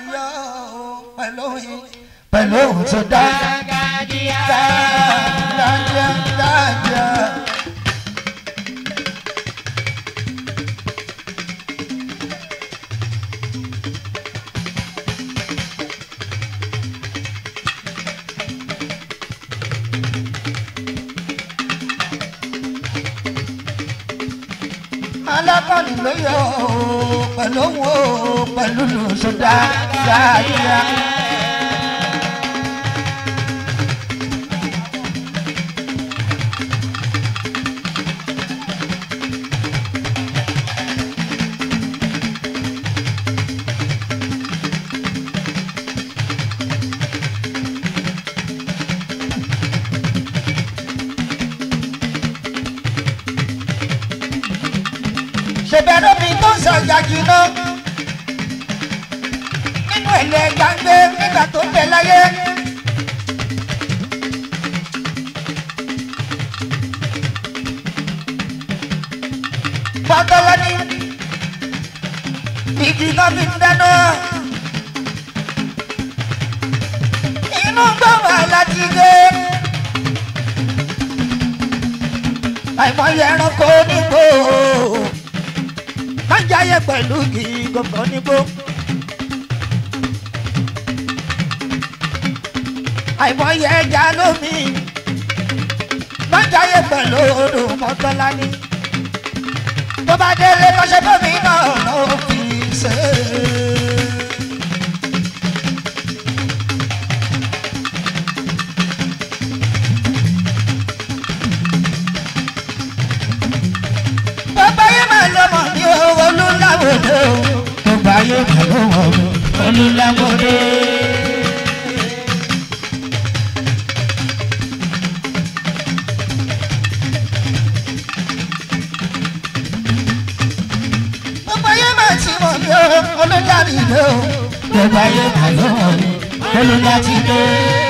yọ pẹ̀lú pẹ̀lú ohun tó dá dáadáa dáadáa. alákọ̀ọ́nì ló yọ pẹ̀lú ohun pẹ̀lú ohun tó dá dáadáa. ṣèbẹ̀rẹ̀ mi tó ń sọ̀jà jìnnà nínú ẹ̀lẹ́ gbàgbé nígbà tó bẹ̀ láyé. Bọ́tọ́lá ní igi náà fi ń dáná. Inú gbọ́mọ̀ láti dé. Àìmọye ẹranko nígbò má jáyé pẹ̀lú kí gbọ̀ngàn nígbó. àìmọye ẹja lómi má jáyé pẹ̀lú odò mọ́tọ́lá ní. tó bá délé kọ́ṣẹ́ tómi náà ló fi ṣe é. Bàbá yẹn máa lọ mọ̀ ní owó olúláwòdé o. Bàbá yẹn máa lọ mọ̀ ní olúláwòdé. Bàbá yẹn máa ti mọ̀ ní olúláwòdé o. Bàbá yẹn máa lọ mọ̀ ní olúláwòdé.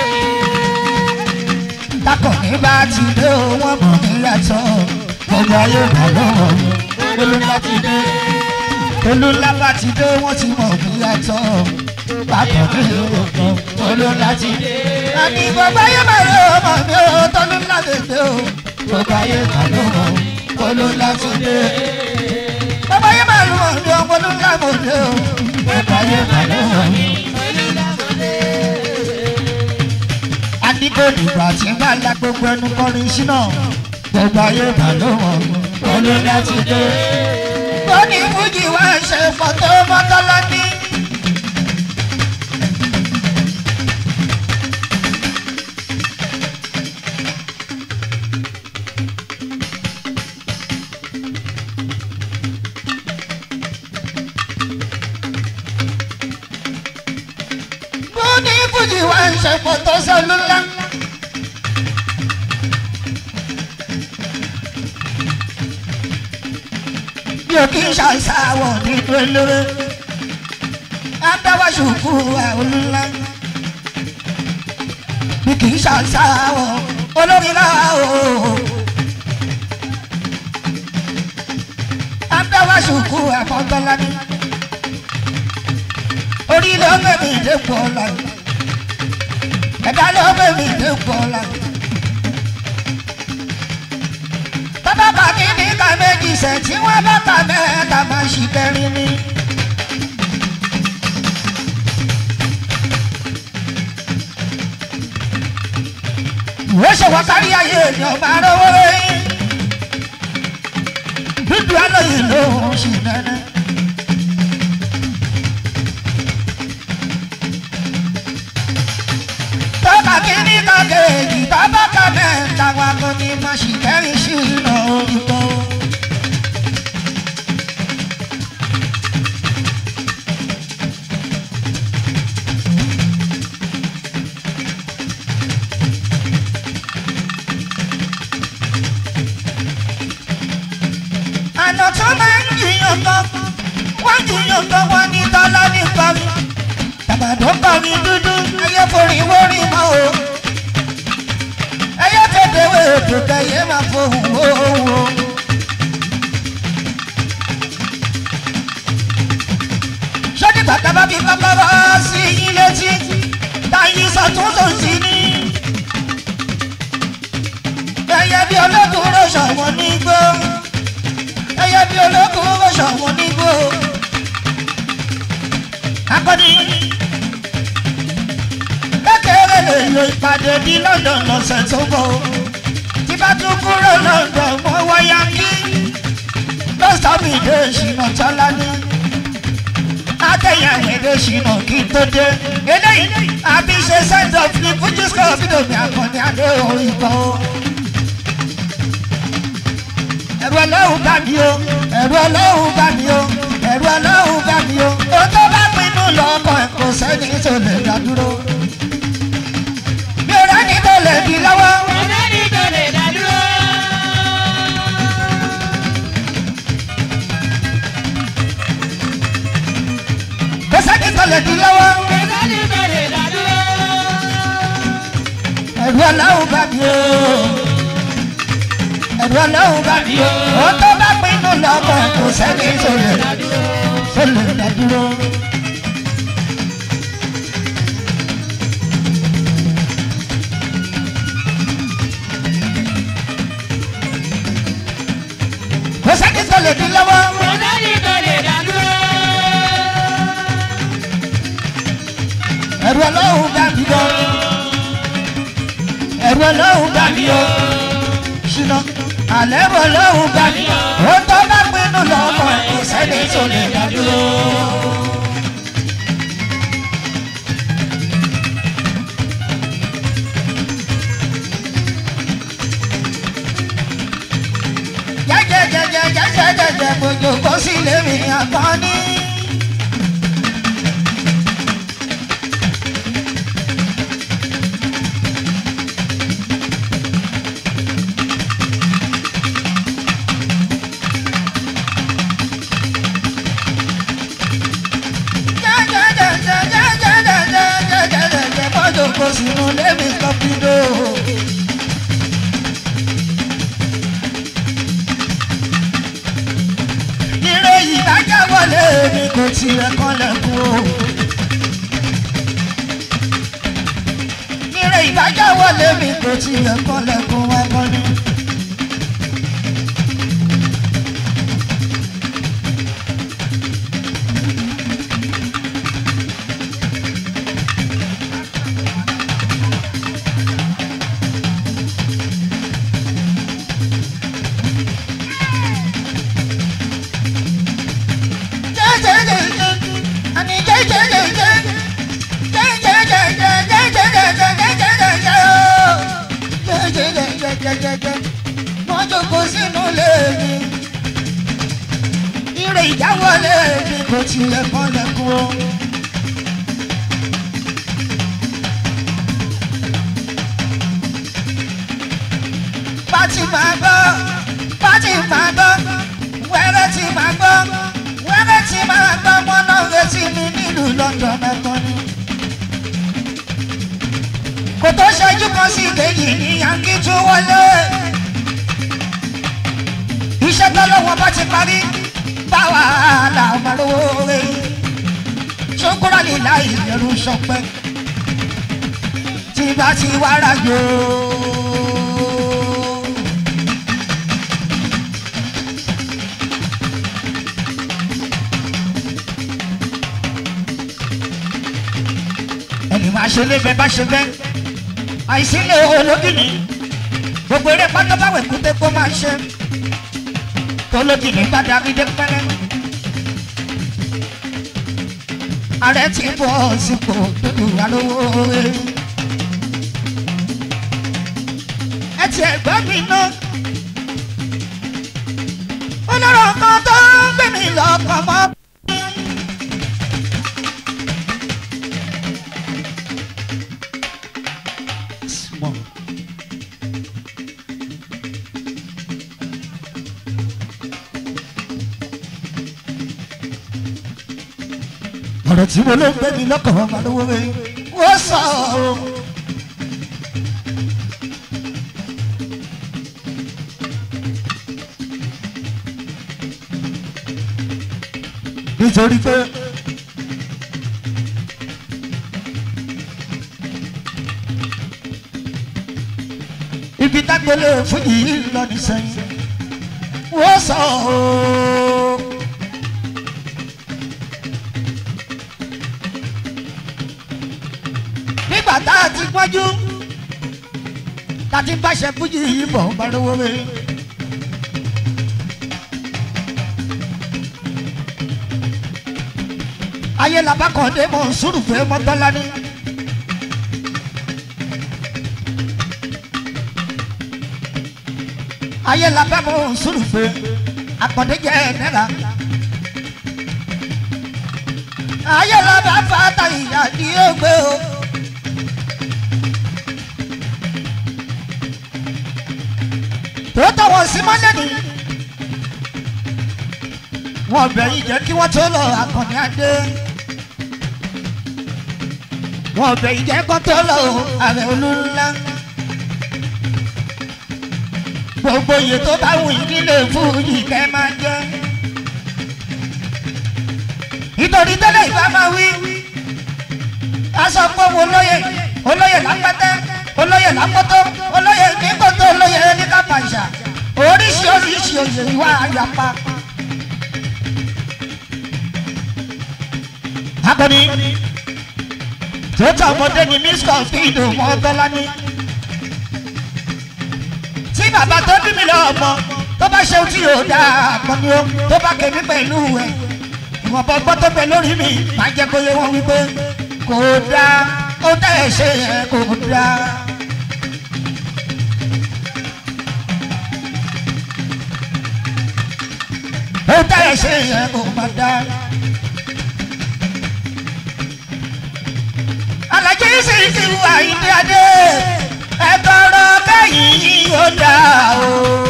Takọ̀ní bá ti dé o, wọ́n mọ̀ ní yàtọ̀. Bàbá yẹn máa lọ mọ̀ ní olúláwòdé olùlábà ti dé wọ́n ti mọ̀ bí yàtọ̀ bàtọ̀ mi ò kọ́ olùlá ti dé. àní bàbá yẹn máa lọ ọmọ mi ò tọ́lúlá lè dé o bàbá yẹn máa lọ ọmọ olùlá ti dé. bàbá yẹn máa lọ ọmọ mi ò olùlá mo dé o bàbá yẹn máa lọ ọmọ mi. àdìgbò dìgbà tí ń bá la gbogbo ẹnu kọrin sí náà bàbá yẹn máa lọ ọmọ mi olùlá ti dé tó ní fújì wá ṣe fọ́tò mọ́tọ́lá ní. tó ní fújì wá ṣe fọ́tò sọlúlá. bí o kì í ṣàṣàwọ̀ nínú eléré adáwà ṣùkú olúńlá bí kì í ṣàṣàwọ̀ olórílá o adáwà ṣùkú àfọ̀tọ́lá ní orílẹ̀ ọgbẹ́ mi dé pọ̀ ọ̀la ẹ̀dá lọ́gbẹ́ mi dé pọ̀ ọ̀la. bàbá bá mi ní ká méjì sẹ̀ tí wọ́n bá ta mẹ́ta máa ṣì kẹrin ni. ìwé ṣòwò kárí ayé ènìyàn máa rówó lóyún. dúdú alóyè ló ń ṣì nẹ́nẹ́. tọ́ka kìíní kan kejì bàbá kan mẹ́ta wa kò ní máa ṣì kẹrin sí iná orí kan. àná tó máa ń jiyàn kan wọ́n jiyàn kan wọ́n ní tọ́lá ní kọrin tàbàdó kọrin dúdú ẹyẹ forí wórí mọ́ o ẹyẹ tètè wé ètò kẹyẹ máa fohùn owó. sọ́ni bàtà bá fi kọ́kọ́ bọ́ akọni kékeré lè lo ìpàdé ní London lọ́sẹ̀ tó bọ̀ tí bá tún kúrò London mọ́ wáyà kí lọ́sàmì dé ìṣìnà tọ́lá ní adéyàn èdè ìṣìnà kí n tó dé eléyìí àbí ṣe send off ní fújì score fídíò mi àkànní adé orin kan o. ẹ̀rù ọlọ́run bá mi o ẹ̀rù ọlọ́run bá mi o ẹ̀rù ọlọ́run bá mi o ó tó bá pinnu lọ́kọ̀ ẹ̀ kò sẹ́ni tó lè dá dúró. mi ò rẹ́ni tó lè di lọ́wọ́. Ọ̀sẹ́ni tó lè dá dúró. kò sẹ́ni tó lè di lọ́wọ́. Ọ̀sẹ́ni tó lè dá dúró. ẹ̀rù ọlọ́run bá mi o ẹ̀rù ọlọ́run bá mi o ó tó bá pinnu lọ́kọ̀ ẹ̀ kò sẹ́ni tó lè tó lè dá dúró. kò sẹ́ni tó lè di lọ́wọ́. Ọ̀sẹ́ni tó lè dá dúró. ẹ̀rù ọlọ́run bá mi o ẹ̀rù ọlọ́run bá mi o ṣìnà àlẹ́ ẹ̀rù ọlọ́run bá mi o ó tó bá pinnu lọ́kọ̀ ẹ̀ kò sẹ́ni tó lè dá dúró. jẹjẹjẹjẹjẹjẹjẹ gbogbo kó sí lèmi àkànní. jẹjẹjẹjẹjẹjẹjẹjẹjẹjẹ gbogbo kó sínú lèmi kọ́pídò. ire ìdájọ́ wọlé mi kò tiẹ̀ kọ́lẹ̀kùn o. ire ìdájọ́ wọlé mi kò tiẹ̀ kọ́lẹ̀kùn wọn kọ́ ni. wọ́n jókòó sínú lèmi ire ìjáwọlé mi kò tilẹ̀ kọ́lẹ̀kùn o. pátì máa gbọ́ pátì máa gbọ́ wẹ́rẹ́ tí máa gbọ́ wẹ́rẹ́ tí máa gbọ́ wọn náà retí mi nílùú London mẹ́kọ́ ni. kò tó ṣẹ́jú kan sí kejì ní yankí tún wọlé. iṣẹ́ tọ́lọ́wọ́ bá ti parí báwa làwọn máa rówó rẹ̀. ṣókúrò ní láì lẹ́rù sọpẹ́ tí bá ti wá rájò. ẹni máa ṣe lé bẹ́ẹ̀ bá ṣe bẹ́ẹ̀ àìsí lè ológìní gbogbo eré pátá báwẹ̀ kúté kó máa ṣe tológìní bá darí dé pẹ́rẹ́ ààrẹ ti bọ̀ sípò tóbi wà lówó rẹ̀ ẹ ti ẹ̀gbọ́n mi ná olóró kan tó ń gbé mi lọ́kàn mọ́. Small. ọ̀rọ̀ tí mo ló ń gbé mi lọ́kàn ọmọ lówó mi wọ́n sọ ọ́. nítorí pé ibi dágbélé fún yìí lọ ní sẹ́yìn wọ́n sọ ọ́. nígbà tá a ti pọ́njú tá a ti báṣẹ fújì yìí bọ̀ bá lówó mi. ayé labakọ̀dé mọ̀ sùrùfẹ́ mọ́tọ́lá ní. ayé labẹ́ mọ̀ sùrùfẹ́ akọ̀dé jẹ́ náírà. ayé labẹ́ fata ìyá ni ó gbé o. tó tọwọ́ sí mọ́lẹ́ ni wọ́n bẹ̀yìn jẹ́ kí wọ́n tó lọ akọni adé wọ́n bẹ̀yìn jẹ́ kó tó lọ ààrẹ olúńlá gbogbo iye tó bá wù yín nílé fújì kẹ́ máa jẹ́ nítorí tẹ́lẹ̀ ìbá máa wí aṣọ pé wo olóyè olóyè lápẹ́tẹ́ olóyè lápọ́tọ́ olóyè nígbòtò olóyè ní kápáṣà oríṣi oríṣi òye ìwà àyàpá. akọni tó tọ ọmọdé ni miss confido mọ tọ́lá ní. tí bàbá tó bí mi lọ ọmọ tó bá ṣe tí yóò dáa akọni o tó bá kẹ́mi pẹ̀lú ẹ̀ ìwọ̀nba ọgbọ́n tó bẹ lórí mi máa jẹ́ kó yé wọn wípé kò dáa ó tẹ̀ ẹ́ ṣe yẹn kò dáa. ó tẹ̀ ẹ́ ṣe yẹn kò má dáa. alájẹ sì ti wà ìdí adé ẹ tọrọ kẹyìn yìí ó dáa o.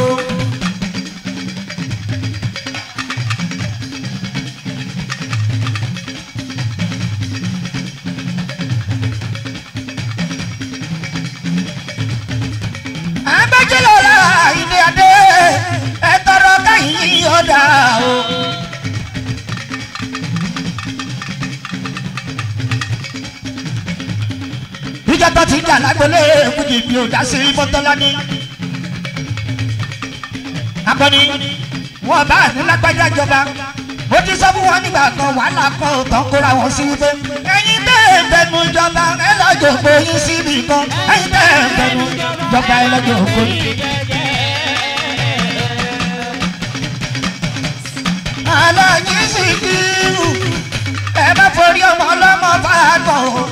abẹ́jọ́lọ́ la ìdí adé ẹ tọrọ kẹyìn yìí ó dáa o. ìjà tó ti jà lágbólé fújì mi ò dá sí mọ́tọ́lá ní. akọni wọn bá ní lágbájá jọba mo ti sọ fún wọn nígbà kan wàhálà kan ò tán kóra wọn sí wípé ẹyin tẹ́ ẹ fẹnu jọba ẹ lọ́jọ́ gbóyin síbi kan ẹyin tẹ́ ẹ fẹnu jọba ẹ lọ́jọ́ gbóyin. aláàjì sì kírù ẹ bá forí ọmọ ọlọ́mọ bá a kàn ó.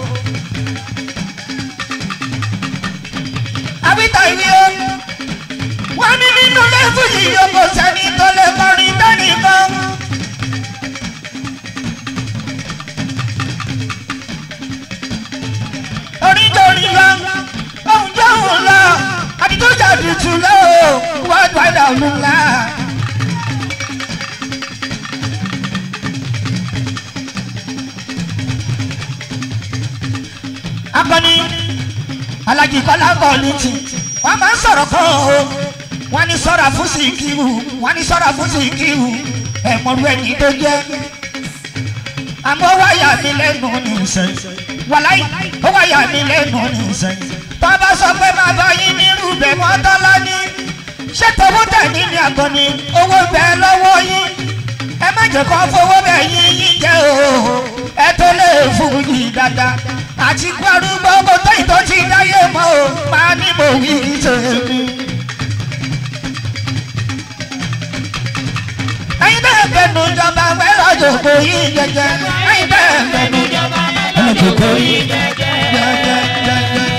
àbíta ìwé o. wọ́n ní nínú lẹ́fù yìí o kò sẹ́ni tó lè kọrin tẹ́nìkan. onítorí lọ ohun tó ń lọ àdìtújà dùtù lọ wọ́n gbàdá olùlá. akọni alájí kọ́lá kọ́ọ̀lùtì wọ́n máa ń sọ̀rọ̀ kan o wọ́n ní sọ́ra fún Síkírù wọ́n ní sọ́ra fún Síkírù ẹ̀mọ́rú ẹni tó jẹ́ àmọ́ wáyà mi lẹ́nu ní ìsẹ̀ wàláyé ó wáyà mi lẹ́nu ní ìsẹ̀ bàbá sọ pé bàbá yín ní rúbẹ̀ mọ́tọ́lá ní ṣé tòwó tẹ̀ ní ní àgọ́ni owó bẹ́ẹ̀ lọ́wọ́ yín ẹ má jẹ́ kó fowó bẹ́ẹ̀ yín yín jẹ́ o ẹ tó lè fún yín dáadáa àti gbárùgbọ́ kò tó ìtọ́ ti dáyé mọ́ o máa ní mo wí tèmi. ẹyin bẹ́ẹ̀ bẹnu jọba wẹ́rọ jòkó yìí jẹjẹ ẹyin bẹ́ẹ̀ bẹnu jọba wẹ́rọ jòkó yìí jẹjẹ.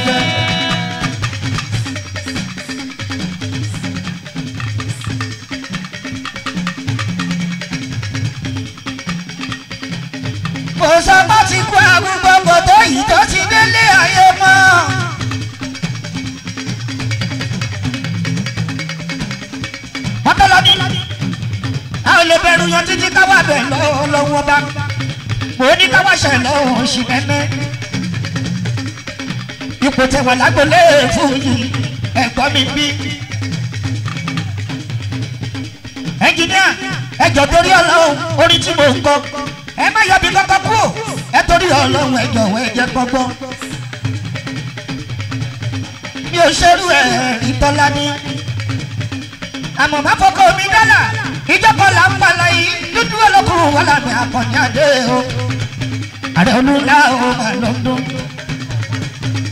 kò sọ bá ti kú àgùnbọ̀n kò tó yìí tó ti délé ayé mọ́. mọ́tọ́lọ́dí a ò lè bẹ̀rù yan títí káwá bẹ̀ lọ́wọ́ lọ́wọ́ bá mo ní káwá ṣẹ̀ lọ́wọ́ oṣù mẹ́mẹ́. ipò tẹ̀wọ̀ lágbolé fún yìí ẹ̀gbọ́n mi bí. ẹnjìníà ẹjọ́ torí ọlọ́run orí tí mo ń kọ́ ẹ má yọ bí kọ́kọ́ kú ẹ torí ọlọ́run ẹ jọ̀wọ́ ẹ jẹ́ gbọ́gbọ́. mi ò ṣerú ẹ̀ ìtọ́lá ní. àmọ́ má fọkọ mi dọ́là ìjọba là ń palẹ̀ yìí dúdú olókùnrin wà lábẹ́ akọni adé o. àrẹ olúńlá o mà ló ń dún.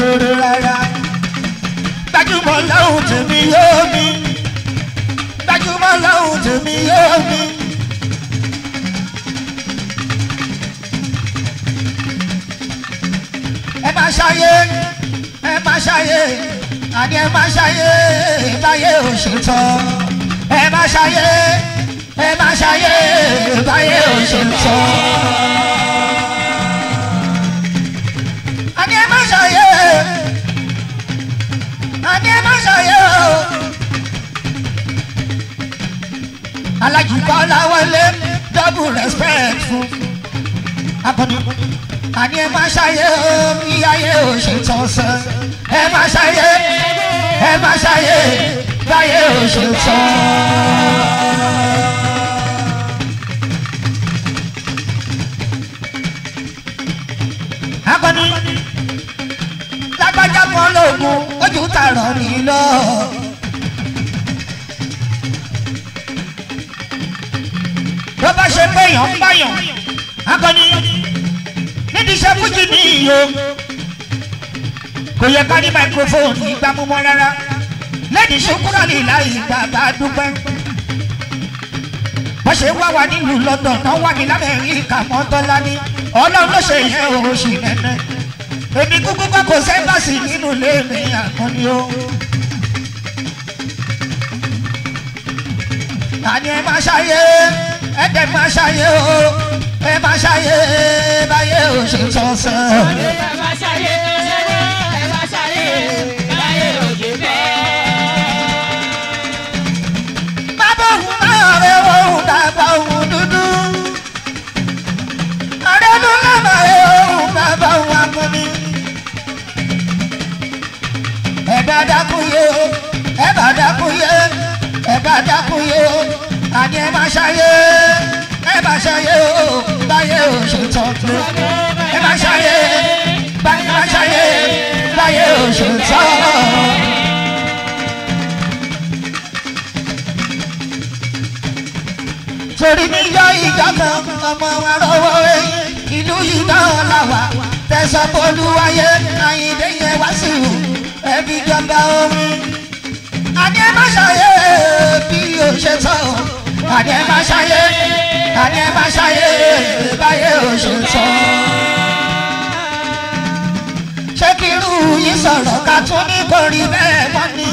lóore rárá gbajúmọ̀ lọ́hùn tèmi yóò mi gbajúmọ̀ lọ́hùn tèmi yóò mi. ẹ máa ṣayé ẹ máa ṣayé àní ẹ máa ṣayé báyé ò ṣe tán ẹ máa ṣayé ẹ máa ṣayé báyé ò ṣe tán. àní ẹ máa ṣayé àní ẹ máa ṣayé o. alájùbọ́ láwọlé double respect fún akọni àní ẹ máa ṣayé o bí ayé ò ṣe tán sẹ ẹ máa ṣayé ẹ máa ṣayé báyé ò ṣe tán. akọni lágbájá kan lóògùn ojú tààrọ ní lọ. bó bá ṣe pé èèyàn ń báyàn akọni nídìí iṣẹ́ fújì ní iyo kò yẹ ká ní máikrófóònù ìgbà múmọ́ rárá lẹ́yìn ṣokúrò ní ìlà ìgbà bá dúpẹ́ wọ́n ṣe wá wa nílùú London náà wà ní lamẹ́ríkà mọ́tọ́lá ní ọlọ́run ló ṣe yẹn oṣù nẹ́nẹ́ èmi kúkú kọ́ kò sẹ́ńbàṣì nínú ilé mi àkànní o. àní ẹ máa ṣayé ẹ dẹ̀ máa ṣayé o ẹ máa ṣayé báyé ò ṣe tán sẹ́. ẹ máa ṣayé ẹ máa ṣayé báyé ò ṣe fẹ́. bàbá òun náà rẹ òun bàbá òun dúdú. àrẹ́nu lábà rẹ òun bàbá òun amúni. ẹ̀bá dákúyé o ẹ̀bá dákúyé ẹ̀bá dákúyé o àní ẹ máa ṣayé ẹ máa ṣayé o báyé ò ṣe tán pé ẹ máa ṣayé báyé máa ṣayé báyé ò ṣe tán. torí níjọ́ ìjọ kan ọmọ wa rọwọ́ ẹ̀yìn ìlú yìí náà làwà tẹ̀sán bolúwayé àyíndé yẹn wá sí i ẹbí jọba omi. àní ẹ má ṣàyè bí o ṣe tọ́ àní ẹ má ṣàyè àní ẹ má ṣàyè báyé o ṣe tọ́. ṣé kí irú yìí sọ̀rọ̀ ká tún ní kò rí bẹ́ẹ̀ mọ́ ni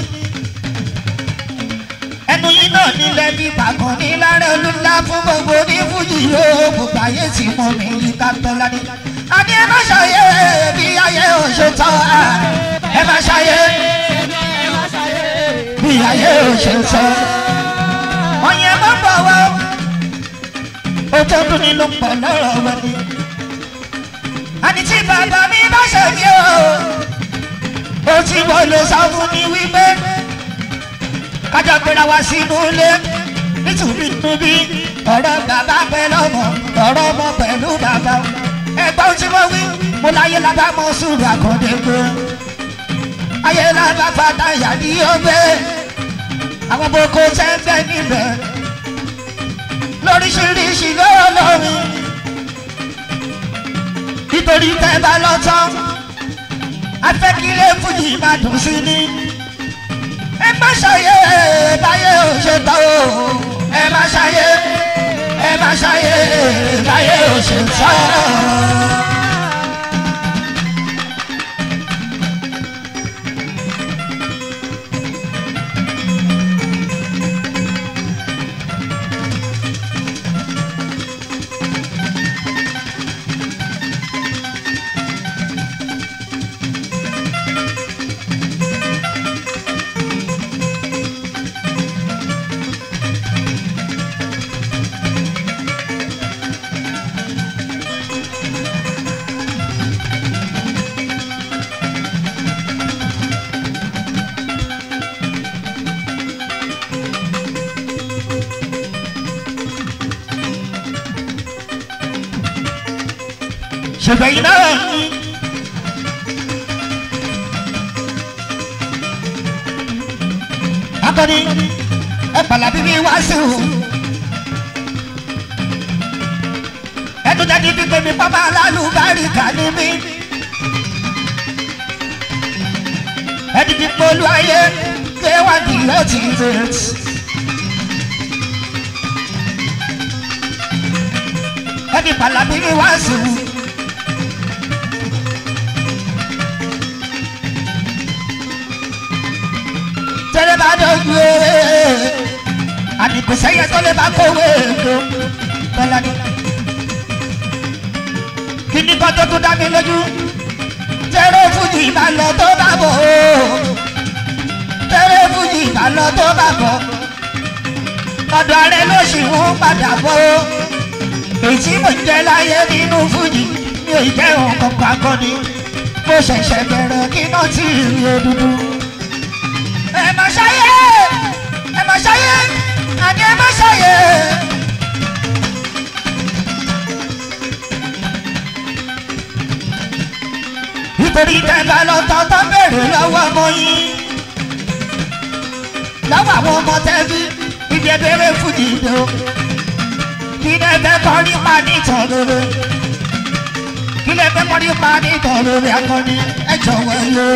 ẹnu yìí náà nílẹ̀ bí pàgọ́ ní lára olúńlá fún gbogbo ní fújì yóò gbogbo ayé tí mo mi yí ká tọ́lá ní. a ní ẹ má ṣàyè bí ayé ò ṣe tán a ẹ má ṣàyè ẹ máa ṣayé bí ayé ò ṣe tán. ọ̀yẹ́ má bọ̀ wá ó tó dún ní ló ń pọ̀ lọ́rọ̀ wẹ̀ ni. àní tí bàbá mi bá ṣe mí o ó ti wọlé sọ fún mi wípé kájọ gbéra wá sínú ilé nítorí níbi ọ̀rọ̀ bàbá pẹ̀lú ọmọ ọ̀rọ̀ ọmọ pẹ̀lú bàbá ẹgbọ́n tí mo wí mo láyé lábá mọ sùúrù àkọ́dé gbé ayé lábá fata ìyàdí ó gbé àwọn boko sẹ́ńbẹ́ níbẹ̀ lóríṣiríṣi lọ́lọ́rin nítorí tẹ́ bá lọ́tọ́ afẹ́kílẹ̀ fújì máa dùn sí ni ẹ má ṣàyè báyé ò ṣe tán o ẹ má ṣàyè ẹ má ṣàyè báyé ò ṣe tán. ṣùgbọ́n iná ní. akọni ẹ pàlà bíbí wá sí o. ẹnu jáde pípé mi pápá alálùbáríkà ní mi. ẹdìdì pọ̀lú ayé kéwàdì lọ́tì rẹ̀. ẹni pàlàbí ni wá sí i. tẹ́lẹ̀ bá dọ̀jú ẹ̀ àdìgbò sẹ́yẹ tó lè bá kówé èdò tọ́lá ní. kí ni kan tó tún dá mi lójú tẹ́lẹ̀ fújì máa lọ tó bá bọ̀ ó tẹ́lẹ̀ fújì máa lọ tó bá bọ̀ ọ̀dọ̀ rẹ ló sì ń padà bọ̀ ó èyí tí mo jẹ láyé nínú fújì mi ò jẹ́ nǹkan kan akọni mo ṣẹ̀ṣẹ̀ bẹ̀rẹ̀ kí náà tí ì rí òdúdú. ẹ má ṣayé ẹ má ṣayé àní ẹ má ṣayé. nítorí tẹ́gbà lọ́tọ̀ tó bèrè lọ́wọ́ ọmọ yín lọ́wọ́ àwọn ọmọ tẹ́bí ibi ẹgbẹ́rẹ́ fújì dé o kí lè fẹ́ kọ́ nípa nìtàn rere kí lè fẹ́ kọ́ nípa nìtàn rere akọni ẹ jọ̀wọ́ yé.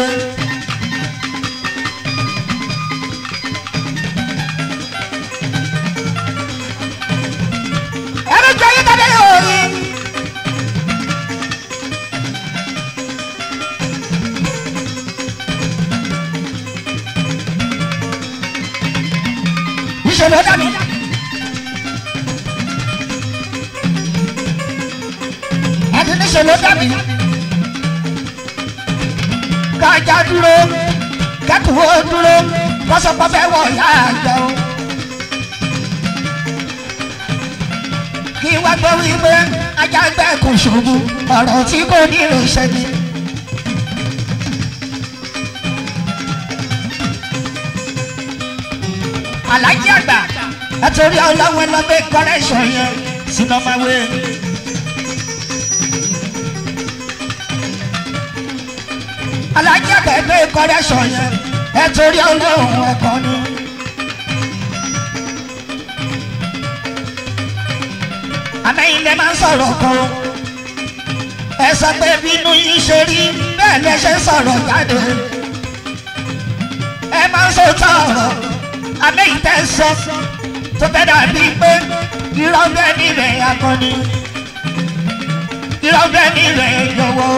ẹ̀rọ jọ yín tàbí òòrì. ìṣẹ̀lẹ̀ dàbí. ẹni níṣẹ́ ló dàbí. kájà dúró kẹ́kọ̀ọ́ dúró kọ́sọ́pọ̀ fẹ́ wọ̀ ya àjọ. kí wá gbọ́ wípé ajá gbẹ́ kò ṣubú ọ̀rọ̀ tí kò ní lè ṣe ni. alájí àgbà ẹ torí ọlọ́wọ́ ẹ lọ gbé kọ́rẹ́ṣọ̀ yẹn sínú ọmọ wẹ́ẹ́. alájí àgbẹ̀gbẹ̀ kọ́rẹ́ṣọ̀ yẹn ẹ torí ọlọ́run ẹ̀kọ́ ni. àmẹ́yìn lè máa ń sọ̀rọ̀ kan ẹ sọ pé bínú yín ṣe rí bẹ́ẹ̀ lẹ ṣe ń sọ̀rọ̀ jáde ẹ máa ń sọ̀tọ̀ ọ̀rọ̀ àmẹ́yìn tẹ́ sọ tó fẹ́ dàbí pé irọ́ bẹ́ẹ̀ nílẹ̀ akọni irọ́ bẹ́ẹ̀ nílẹ̀ yọ̀wọ́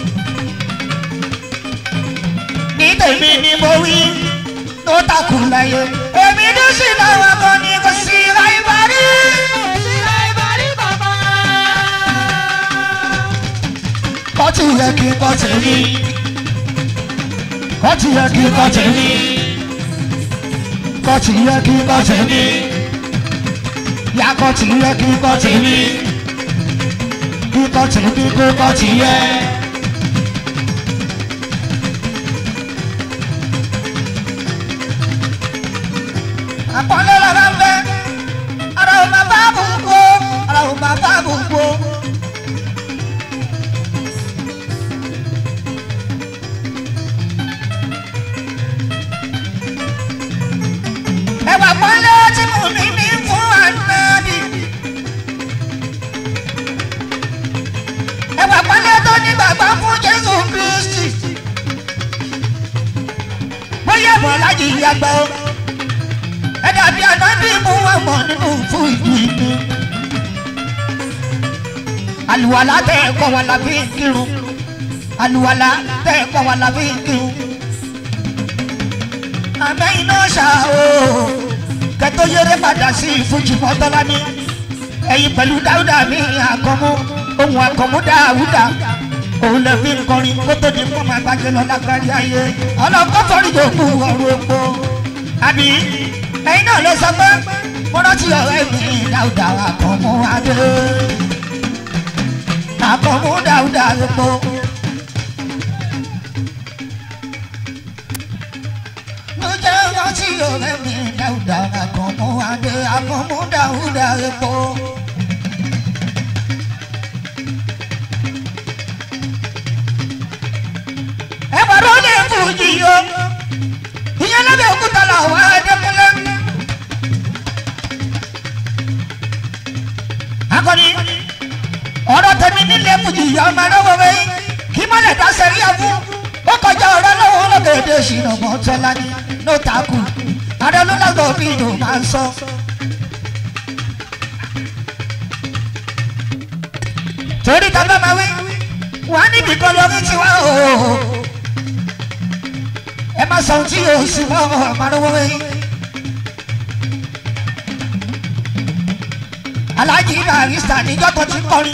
ní tèmi ni mo wí tó takù láyé. èmi ní sí làwọn kan ní kò sí láìbárí. kọ́tù yẹ kí n kọ́ tèmi. kọ́tù yẹ kí n kọ́ tèmi. kọ́tù yẹ kí n kọ́ tèmi. yá kọ́tù yẹ kí n kọ́ tèmi. kí kọ́ tèmi kó kọ́tù yẹ. àpọ́nlé lára ń bẹ́ ara ò máa bá gbogbo ara ò máa bá gbogbo. ẹwà pọ́nlé tí mo ní ní fún ànábì. ẹwà pọ́nlé tó ní bàbá fún Jésù Kristi. bóyá bọ̀ láyé ìyàgbá o ẹ̀dá bí anábì mú wà mọ̀ nínú fún ìlú ìlú. àlùwàlá tẹ ẹ̀kọ́ wa la fi ń kírun àlùwàlá tẹ ẹ̀kọ́ wa la fi ń kírun. àmẹ́yìn náà ṣá o kẹtó yẹrẹ padà sí ìfújì mọ́tọ́lá ní ẹ̀yìn pẹ̀lú dáúdà mi àkọ́mú ohun àkọ́mú dáúdà òun lè fi ń kọrin kó tó di fún ọmọ àgbàjẹ lọ lágbárí ayé ọlọ́kọ́ fọ́rí yòókù ọ̀rọ̀ epo àbí ẹ̀yin náà lè sọ pé mo rántí ọ̀rẹ́ mi dáúdà àkànmú adé àkànmú dáúdà epo. mo jẹ́ rántí ọ̀rẹ́ mi dáúdà àkànmú adé àkànmú dáúdà epo. ẹ bá rọ́ ní fújì yó ìyẹn lábẹ́ òkúta làwọn adékúnlé. akọni ọ̀rọ̀ tẹ̀mí nílé fújì ìyá ọmọ ẹlọ́wọ́ wẹ̀ kí mọ́lẹ̀ dá sẹ́rí ẹ̀fú ó kọjá ọ̀rọ̀ lọ́wọ́ lọ́gẹ̀ gbèdé ṣìnà mọ́ tọ́lá ní ló takù adọ́lọ́lọ́gbọ̀ bí ló máa ń sọ. torí tàbá máa wí wà níbi kan lórí tiwa o ẹ má sọ ohun tí yóò sì mọ́ ọ̀mọ́rọ́wọ́ wẹ́yìn. aláàjì barista níjọ́ tó ti kọrin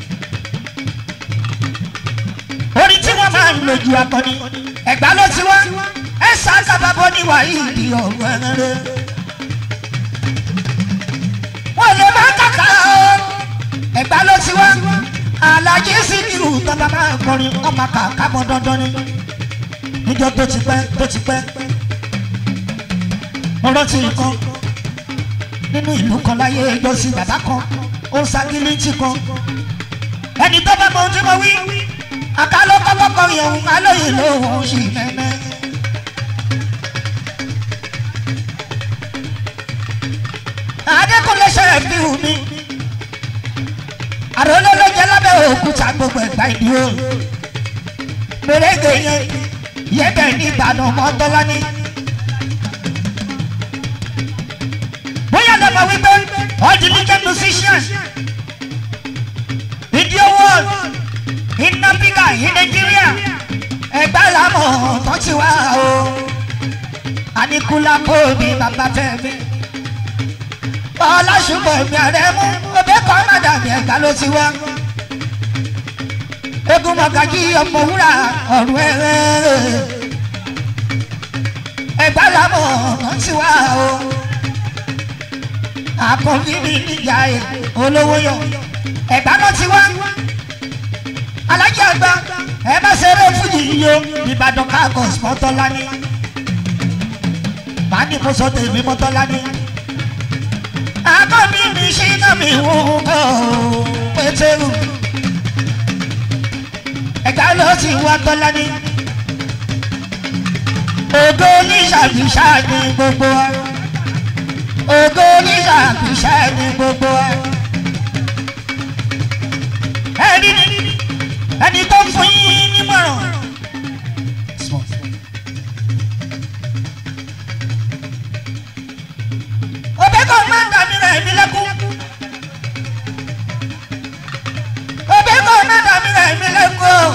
orin tí wọ́n máa ń lò ju akọni ẹ̀gbá ló ti wá ẹ ṣàkàbàbọ̀ ní wàhíìdì ọ̀rọ̀ ẹ̀rẹ́ wọ́n lè má kàkà o ẹ̀gbá ló ti wá aláàjì síkírù tọ́ba máa ń kọrin ọmọ kàkà mọ́ dandan ni níjọ́ tó ti pẹ́ tó ti pẹ́ mo rántí nǹkan nínú ìlú kan láyé ẹjọ́ sí bàbá kan ó ń ságilítì kan ẹni tó bá mọ ohun tí mo wí àkàlọ́ kọ́kọ́ kọrin ọ̀hún alóyè lóhùn sí mẹ́mẹ́. adékúnlé ṣẹlẹ̀ fi hù mí àròlé ló jẹ́ lábẹ́ òkúta gbogbo ẹ̀gbá ìdí o mèrèǹgè yẹn yẹ́bẹ̀ ní ìbàdàn mọ́tọ́lá ní. bóyá lọ́mọ wípé all the leading musicians video world in Africa in Nigeria ẹgbẹ́ làmọ̀ tó ti wá o Aníkúlá kò ní bàbá fẹ́mi ọlọ́ṣùpọ̀ mi àrẹ mú ọbẹ̀ kan mádàmí ẹ̀ka ló ti wá egun mọ̀gájí ọmọ wúrà ọ̀rùn ẹ̀rẹ́ ẹgbẹ́ làmọ̀ tó ti wá o àkànbí mi níjà ẹ olówó yọ ẹgbà náà ti wá alájà àgbà ẹ bá ṣeré fújì yíyó ìbàdàn káàkọs mọ́tọ́lá ní màá ní kó sọ tèmi mọ́tọ́lá ní. àkànbí mi ṣí náà mi wò ó pétérù ẹgbà ló ti wá tọ́lá ní. ògo oníṣàbíṣà ní gbogbo wa ògo oníṣàkùṣà ní gbogbo ẹ. ẹni ẹni tó ń fún yín nímọ̀ràn. òbí kò má ń dàbí rẹ̀ mí lẹ́kún. òbí kò má ń dàbí rẹ̀ mí lẹ́kún.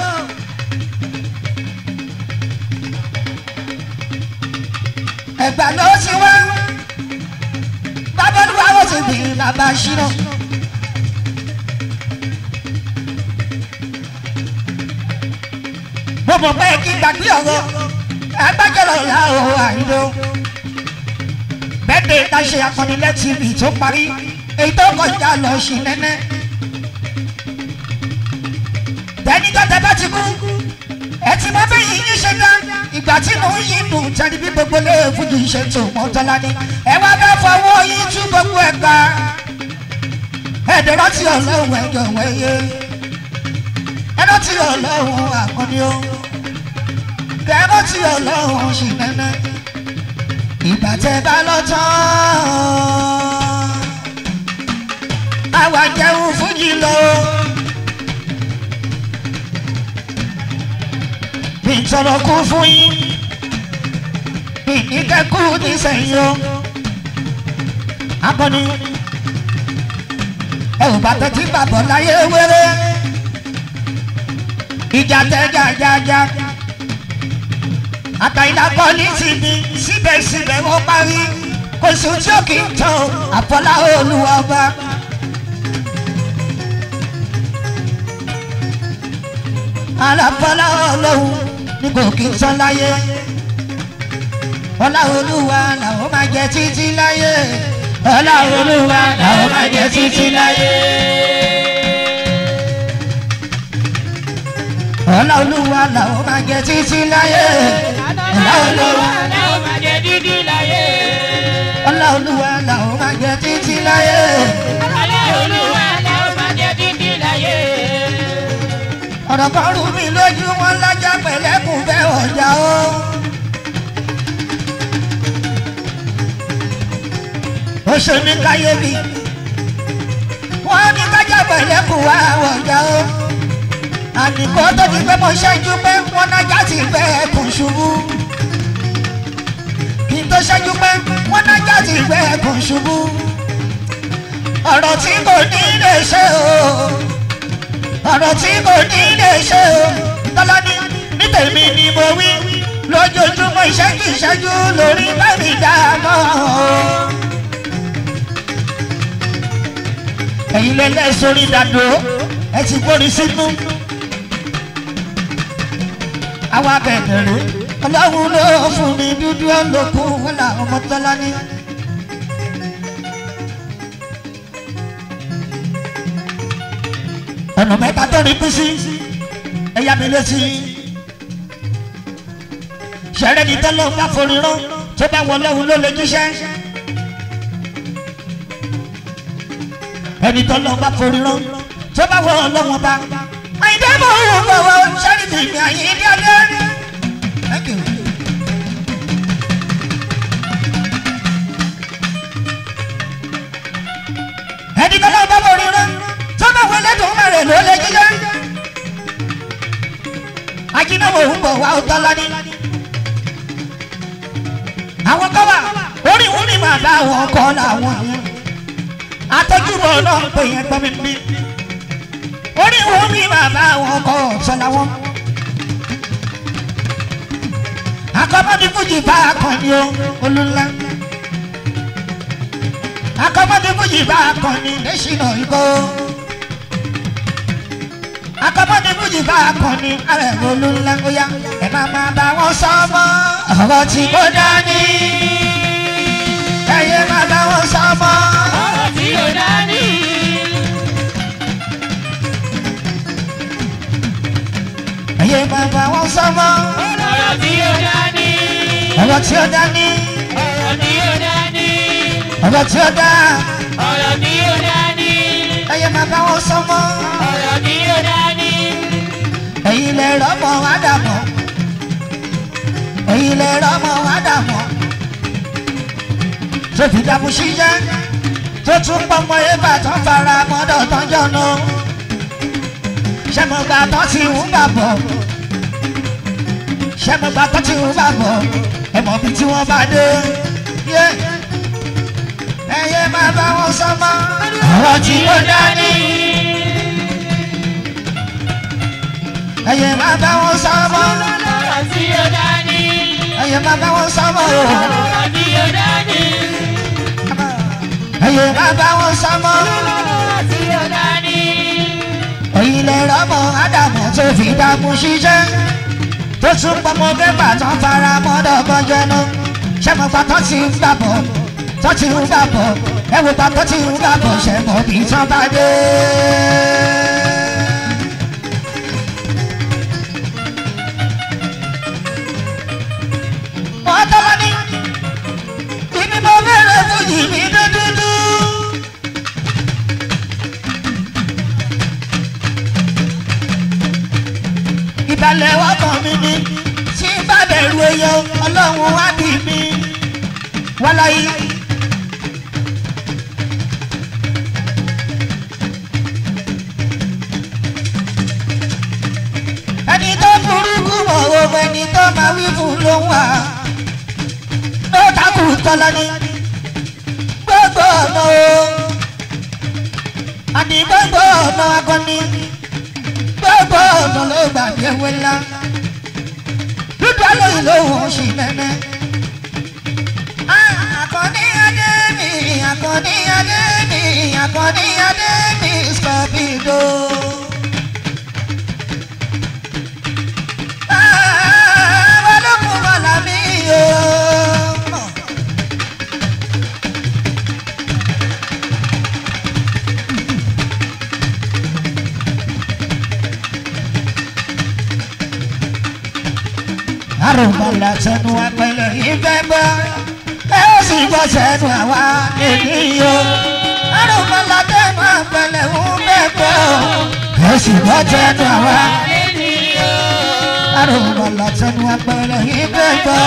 ẹ̀gbà ló ti wá bábọ́dúwà ó ti bì í làbà ṣírò. mo mọ̀ pé kí gbàgbé ọ̀rọ̀ agbájọ́rọ̀ ìyá o àìló. bẹ́ẹ̀ ta ṣe akọnilẹ́ tv tó parí èyí tó kọjá lọ sí nẹ́nẹ́. tẹ́nìkan tẹ́ bá ti kú ẹ ti mọ bẹ́ẹ̀ yìí ṣe dá ìgbà tí mò ń yín dùn tẹ́lẹ̀ bí gbogbo lè fújì ṣe tó mọ́tọ́lá ní ẹ wá bẹ́ẹ̀ fọwọ́ yín tú gbogbo ẹ̀ ká ẹ̀dẹ̀ rántí ọlọ́run ẹ̀jọ̀ wẹ̀yẹ ẹ rántí ọlọ́run àkọ́ni o kẹ rántí ọlọ́run sì nẹ́nẹ́ ìgbà tẹ bá lọ tán àwa jẹun fújì lọ. ìtọ́nà kú fún yín ìníkẹ́kù nísẹ̀yìn o akọni ẹ ò bá tẹ́tí bàbọ̀ láyé wéré ìjà tẹ́ jájájá àtàyìnlá pọ́lísì ni síbẹ̀síbẹ̀ wọ́n parí kò sí tí ó kì í tán àfọlá olúwa ọba. alábọ́lá ọlọ́run ní kò kí n sọ láyé ọlá olúwa làwọn máa jẹ títí láyé ọlá olúwa làwọn máa jẹ títí láyé. ọlá olúwa làwọn máa jẹ títí láyé ọlá olúwa làwọn máa jẹ dídí láyé. ọlá olúwa làwọn máa jẹ títí láyé. Ọlá Olúwa làwọn máa jẹ dídí láyé. ọ̀rọ̀ kan rú mi lójú wọn lájà pẹ̀lẹ́kùn fẹ́ ọjà o. ó ṣe ní káyébí wọ́n ní kájà pẹ̀lẹ́kùn wá ọjà o. àdìgbò tó ti pẹ́ mo ṣẹ́jú pé wọ́n nájà ti fẹ́ ẹkùn ṣubú. tó ṣẹ́jú pé wọ́n nájà ti gbé ẹkùn ṣubú ọ̀rọ̀ tí kò ní lè ṣe o ọ̀rọ̀ tí kò ní lè ṣe o tọ́lá ní ní tèmi ni mo wí lójoojúmọ́ ìṣẹ́jú ìṣẹ́jú lórí bẹ́ẹ̀ni dáàmọ́ ẹ̀yin lẹ́lẹ́ sórí dàdó ẹ ti gbórí sínú àwọn abẹ̀bẹ̀rẹ̀ ọlọ́run ló fún mi dúdú ọlọ́kùn wọn làwọn ọmọ tọ́lá ní. ọ̀nà mẹ́ta tó ní kú sí ẹ̀yà mi létí. ṣẹ̀rẹ́ ni tọ́lọ́ bá forí rán tó bá wọ lọ́hùn ló lè jíṣẹ́. ẹni tọ́lọ́ bá forí rán tó bá wọ lọ́hùn bá. àyíndé mò ń wọ̀ wọ̀ ṣẹ́rí ti mi àyíndé ọdẹ. Thank you. ẹni tọ́lọ́ bá forí rán tó bá wọ lẹ́dùn mẹ́rin ló lè jíṣẹ́. ajínáwó ń bọ̀ wá ọ̀tọ́ lání. àwọn kọ́ wà orí wọn ni màá bá wọn kọ́ làwọn yẹn. atọ́júbọ̀ náà ń pè yẹn gbọ́n mi bí. orí wọn ni màá bá wọn kọ́ ọ̀sán làwọn. akọ́mọ́dé fújì bá akọni o olùlá. akọ́mọ́dé fújì bá akọni lẹ́sìn náà ikọ́ akọ́mọ́dé fújì bá akọni alẹ́ olùlá óyá ẹ̀ máa máa bá wọn sọ́mọ́ ọ̀rọ̀ tí kò dání ẹ̀yẹ máa bá wọn sọ́mọ́ ọ̀rọ̀ tí ó dání. ẹ̀yẹ máa bá wọn sọ́mọ́ ọ̀rọ̀ tí ó dání. ọ̀rọ̀ tí ó dání ọ̀rọ̀ tí ó dání. ọ̀rọ̀ tí ó dá ọ̀rọ̀ tí ó dání. ẹ̀yẹ máa bá wọn sọ́mọ́ ọ̀rọ̀ tí ó dání. ẹ̀yin lè rọ́mọ ádámọ̀ ẹ̀yin lè rọ́mọ ádámọ̀ tó fi dàbò ṣíṣẹ́ tó tún pọ́nmọ́ ébà tó fara mọ́dọ̀ tán jọ̀nà ṣẹ́mọ̀gbà tó ti ń bà bọ̀ ṣẹ́mọ̀gbà tó ti ń bà bọ̀ ẹ̀mọ̀ bí tí wọ́n bá dé yé ẹ̀yẹ máa bá wọn sọ́mọ́ ọ̀rọ̀ tí ó dání. ẹ̀yẹ máa bá wọn sọ́mọ́ ọ̀rọ̀ tí ó dání. ẹ̀yẹ máa bá wọn sọ́mọ́ o. ọ̀rọ̀ tí ó dání. ẹ̀yẹ máa bá wọn sọ́mọ́ ọ̀rọ̀ tí ó dání. ẹ̀yin lè rọ́mọ ádámù tó fi dààmú ṣiṣẹ́ tó tún pọmọ bébà tó fara mọ́dọ̀ bọ́jẹ́nu ṣẹ́mọ̀gbà tó ti ń gbàbọ̀ tó ti ń gbàbọ̀ ẹ̀wùgbà tó ti ń gbàbọ̀ ṣẹ̀mọ̀ bí tán bá dé. wọ́n tọ́lá ní ibi mo bẹ̀rẹ̀ fún yìí mi dúdúdú. ìbàlẹ̀ ọkàn mi ni tí bá bẹ̀rù èèyàn ọlọ́run wá bí mi wáláyé. ẹni tó burúkú mọ̀ owó ẹni tó máa wí fún ló ń wà ló takù tọ́lá ní gbogbo ọ̀nà o àní gbogbo ọ̀nà akọni gbogbo ọ̀nà ló gbà bí ewé ńlá dúdú alóyìn lóhùn oṣù mẹ́mẹ́. Àkànní adé mi, àkànní adé mi, àkànní adé mi, scorpido. Balógun bọ̀lá mi yóò. àrùnmọ̀lá tẹnu apẹlẹ ìfẹ́ gbọ́ ẹ ó sì gbọ́ tẹnu àwa ènìyàn àrùnmọ̀lá tẹnu apẹlẹ ìfẹ́ gbọ́ ẹ ó sì gbọ́ tẹnu àwa àrùnmọ̀lá tẹnu apẹlẹ ìfẹ́ gbọ́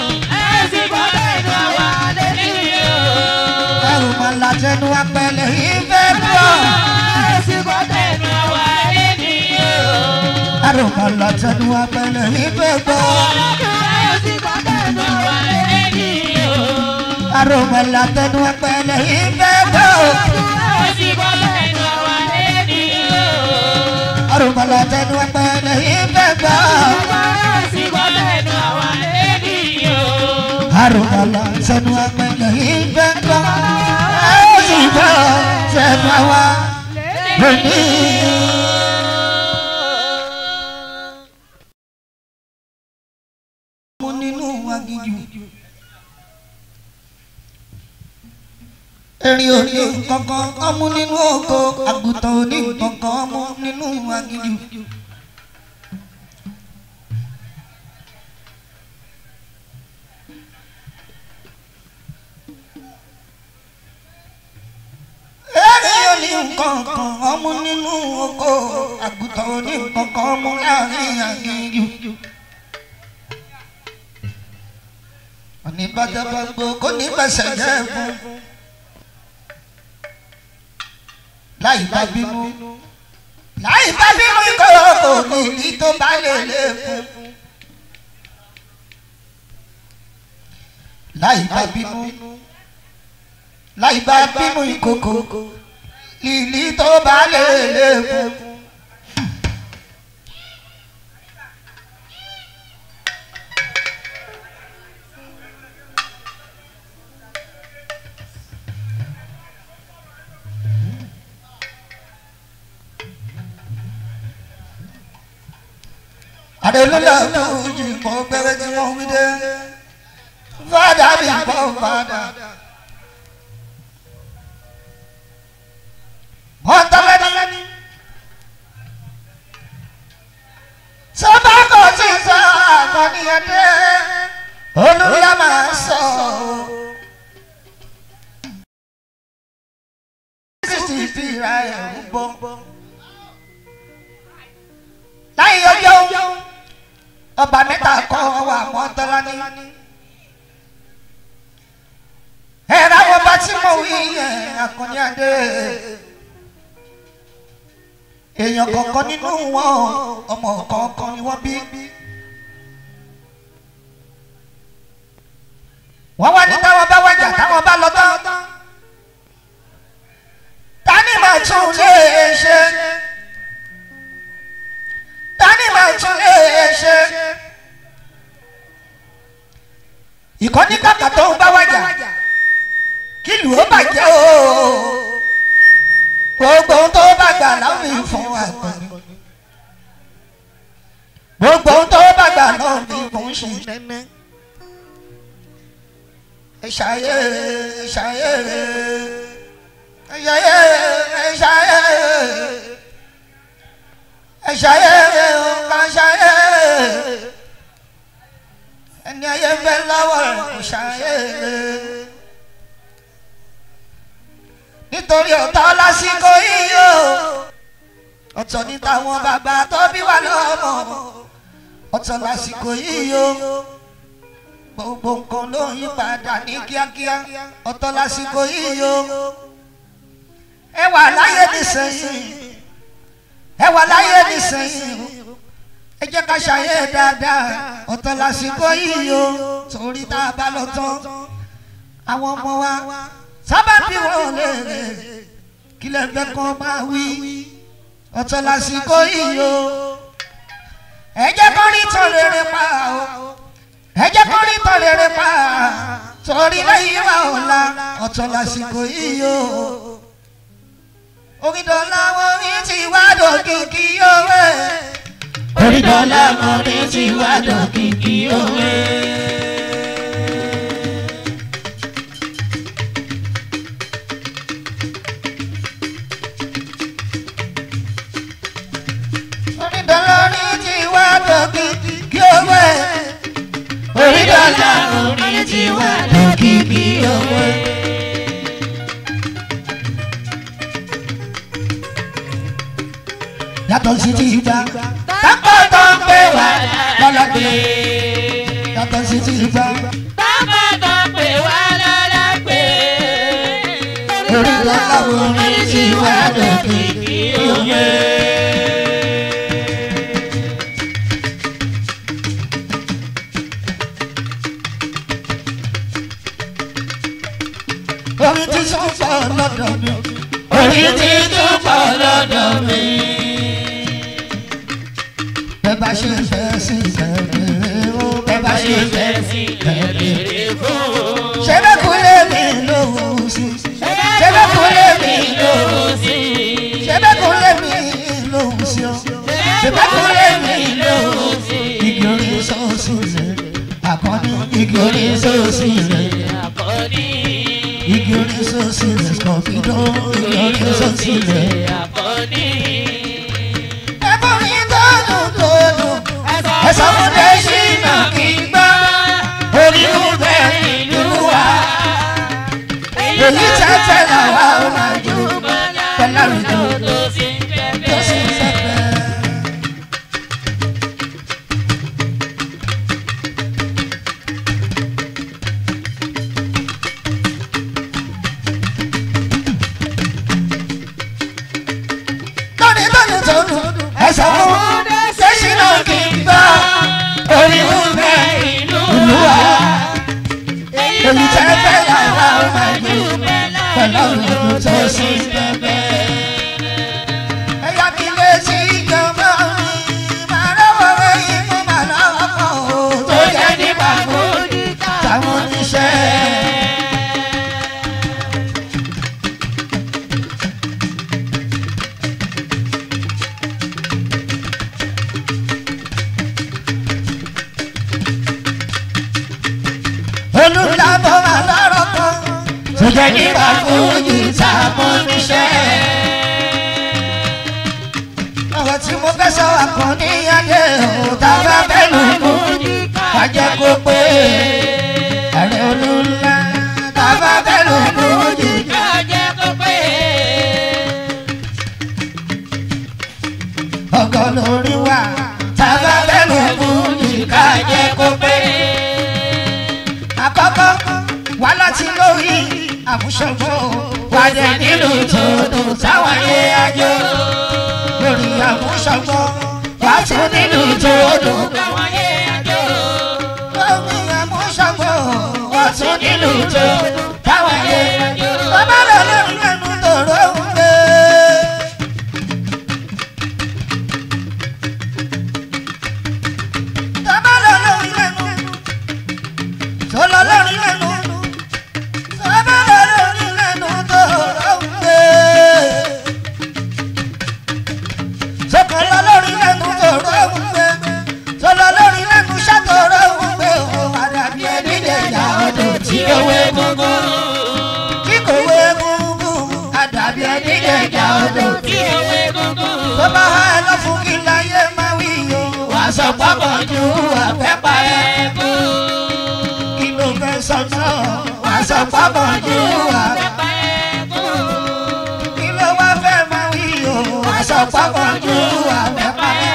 àrùnmọ̀lá tẹnu apẹlẹ ìfẹ́ gbọ́ àrùnmọ̀lá tẹnu apẹlẹ ìfẹ́ gbọ́ aromọlá tẹnu ẹpẹlẹ ìfẹ́ gbọ́. ó sì bọ́ lẹ́nu àwa lẹ́ni o. aromọlá tẹnu ẹpẹlẹ ìfẹ́ gbọ́. ó sì bọ́ lẹ́nu àwa lẹ́ni o. aromọlá tẹnu ẹpẹlẹ ìfẹ́ gbọ́. ó sì gbọ́ tẹnu àwa lónìí. mo nínú agijù. erin òní kankan ọmú nínú oko àgùntàn òní kankan ọmú nínú agijù. erin òní kankan ọmú nínú oko àgùntàn òní kankan ọmú láàrin agijù. òní bàjẹ́ bá gbó kó ní bẹ̀sẹ̀ jẹ́ fún. láì bá bínú láì bá bínú ikọ̀ òní ní tó bá lè lè fún. láì bá bínú láì bá bínú ìkòkò lílí tó bá lè lè fún. àdèlúlà fújì mọ gbẹrẹ tí wọn wí dé fàdà bí bọ fàdà. wọn tọ́lẹ̀ ní. sábà kò tí ì sọ àkànníyàn dé olùyà máa sọ. sísì fi ra ẹ̀ ń bọ́ láyé ọjọ́ ọba mẹ́ta kọ́ wà wọ́n tọ́lá ní. ẹ̀rọ àwọn ọba tí mo wí yẹn akọni adé. èèyàn kọ̀ọ̀kan nínú wọn ọmọ kọ̀ọ̀kan ni wọ́n bí. wọ́n wá ní táwọn bá wájà táwọn bá lọ tán. tani màá tún lè ṣe tani máa tún lè ṣe. ìkọ́ni kàkà tó ń bá wájà kí lù ó bàjẹ́ o gbogbo ohun tó bá gbà láwìn fún àgbọ̀n gbogbo ohun tó bá gbà náà ní kò ń ṣe nẹ́nẹ́. ẹ̀ṣayé ẹ̀ṣayé ẹ̀ṣayé ẹ̀ṣayé ẹ̀ṣayé ọ̀kàṣayé ẹni ayé ń bẹ lọ́wọ́ rẹ̀ kò ṣayé nítorí ọ̀tá lásìkò yìí o ọ̀tọ̀ ní táwọn bàbá tó bí wà lọ́mọ ọ̀tọ̀ lásìkò yìí o gbogbo nǹkan ló ń yí padà ní kíákíá ọ̀tọ̀ lásìkò yìí o ẹ wà láyé nísìnyí ẹ wà láyé nísìnyí ẹ jẹ́ ká ṣàyè dáadáa ọ̀tọ̀ lásìkò yìí o torí tá a bá lọ tán àwọn ọmọ wa sábà bí wọn lè rè kí lè fẹ́ kàn máa wí ọ̀tọ̀ lásìkò yìí o ẹ jẹ́ kó rí tán rere pa o ẹ jẹ́ kó rí tán rere pa torí lẹ́yìn wa ọ̀la ọ̀tọ̀ lásìkò yìí o orídọ́lá wọn ní ti wá dòkìkì òwe. orídọ́lá wọn ní ti wá dòkìkì òwe. orídọ́lá ní ti wá dòkìkì òwe. orídọ́lá wọn ní ti wá dòkìkì òwe. yàtọ̀ sí ti ìgbà Tápọ̀ tó ń pè wá lọ́lọ́gbé. yàtọ̀ sí ti ìgbà Tápọ̀ tó ń pè wá lọ́lọ́gbé. orídọ́lá wọn ní Ní ti ti wá wá dòkìkì dòkìkì òwe. tún pọ̀ lọ́dọ̀ mi. orí ti tún pọ̀ lọ́dọ̀ mi. bẹ́ẹ̀ bá ṣe fẹ́ sí ìbẹ̀rẹ̀ o bẹ́ẹ̀ bá ṣe fẹ́ sí ìbẹ̀rẹ̀ fún o. ṣé bẹ́ẹ̀ kú lé mi lóhùn sí ṣé bẹ́ẹ̀ kú lé mi lóhùn sí ṣé bẹ́ẹ̀ kú lé mi lóhùn sí o ṣé bẹ́ẹ̀ kú lé mi lóhùn sí igi orí sọ́ọ̀sì rẹ̀ àkọ́ni igi orí sọ́ọ̀sì rẹ̀ Àkọ́ní. igi orí sọ́ọ̀sì rẹ̀ skọ̀pìdó igi orí sọ́ọ̀sì rẹ̀. Àkọ́ní. ẹ̀bùn mi tó dùn tó dùn ẹ̀sọ́ fún dẹ́sínà kì í gbọ́ orí ń bẹ ìlú wa èyí tẹ́tẹ́ làwa ó máa jó pẹ̀lú àrùjọ tó sì ń tó sì ń bẹ̀bẹ̀. sẹ́pẹ́. lónìí lónìí tó dùn ẹ̀sọ́ fún dẹ́sínà kì í gbọ́ orí ń bẹ ìlú wa èyí tẹ́tẹ́ làwa ó máa jó pẹ̀lú àrùjọ tó sì ń sẹ́pẹ́. Ẹ̀yà mi lè ti ìjọba mi, màá lọ́wọ́ ẹ̀yìn mú màá lọ́wọ́ pọ̀ o. Tó jẹ́ nípa kó táwọn oníṣẹ́. Olùdábọ̀ máa lọ́rọ̀ kan. Tó jẹ́ nípa kó yìí táwọn oníṣẹ́ ọ̀rọ̀ tí mo fẹ́ sọ àkànní adé ò tábà bẹ́lú mú kájẹ́ kó pé ààrẹ olúńlá tábà bẹ́lú mú jìjà. Kájẹ́ kó pé. ọgọ́ lórí wa tábà bẹ́lú mú jìjà jẹ́ kó pé. àkọ́kọ́ wá láti lórí àmúṣọgbọ́ wájẹ nílùú tó dùn táwọn ayé ajó lórí àmúṣọgbọ́ wá tún nílùú tó dùn. Káwọn yé àjò. Lórí àmúṣọgbọ́ wá tún nílùú tó dùn táwọn ayé ajó. Bàbá rẹ̀ lórí ẹnu tòró ń gbé. Bàbá rẹ̀ lórí ẹnu tó lọ lórí ẹnu. Bàbá rẹ̀ lórí ẹnu tòró ń gbé. Sọ̀kànlá lórí ẹnu tòró ń gbé. Sọ̀lá lórí ẹnu ṣàtòró ń gbé. Òun àdàbí ẹni lè yà ọdún tí owó gbogbo tí kò wé gúngún àdàbí ẹni lè jà ọdún. Tí ewé gógó. tó bá há ẹ lọ fún kí láyé máa wí o. wà á sọ pápọ̀ ju àfẹ́pá ẹ. kí ló fẹ́ sọ náà. wà á sọ pápọ̀ ju àfẹ́pá ẹ. kí ló wá fẹ́ máa wí o. wà á sọ pápọ̀ ju àfẹ́pá ẹ.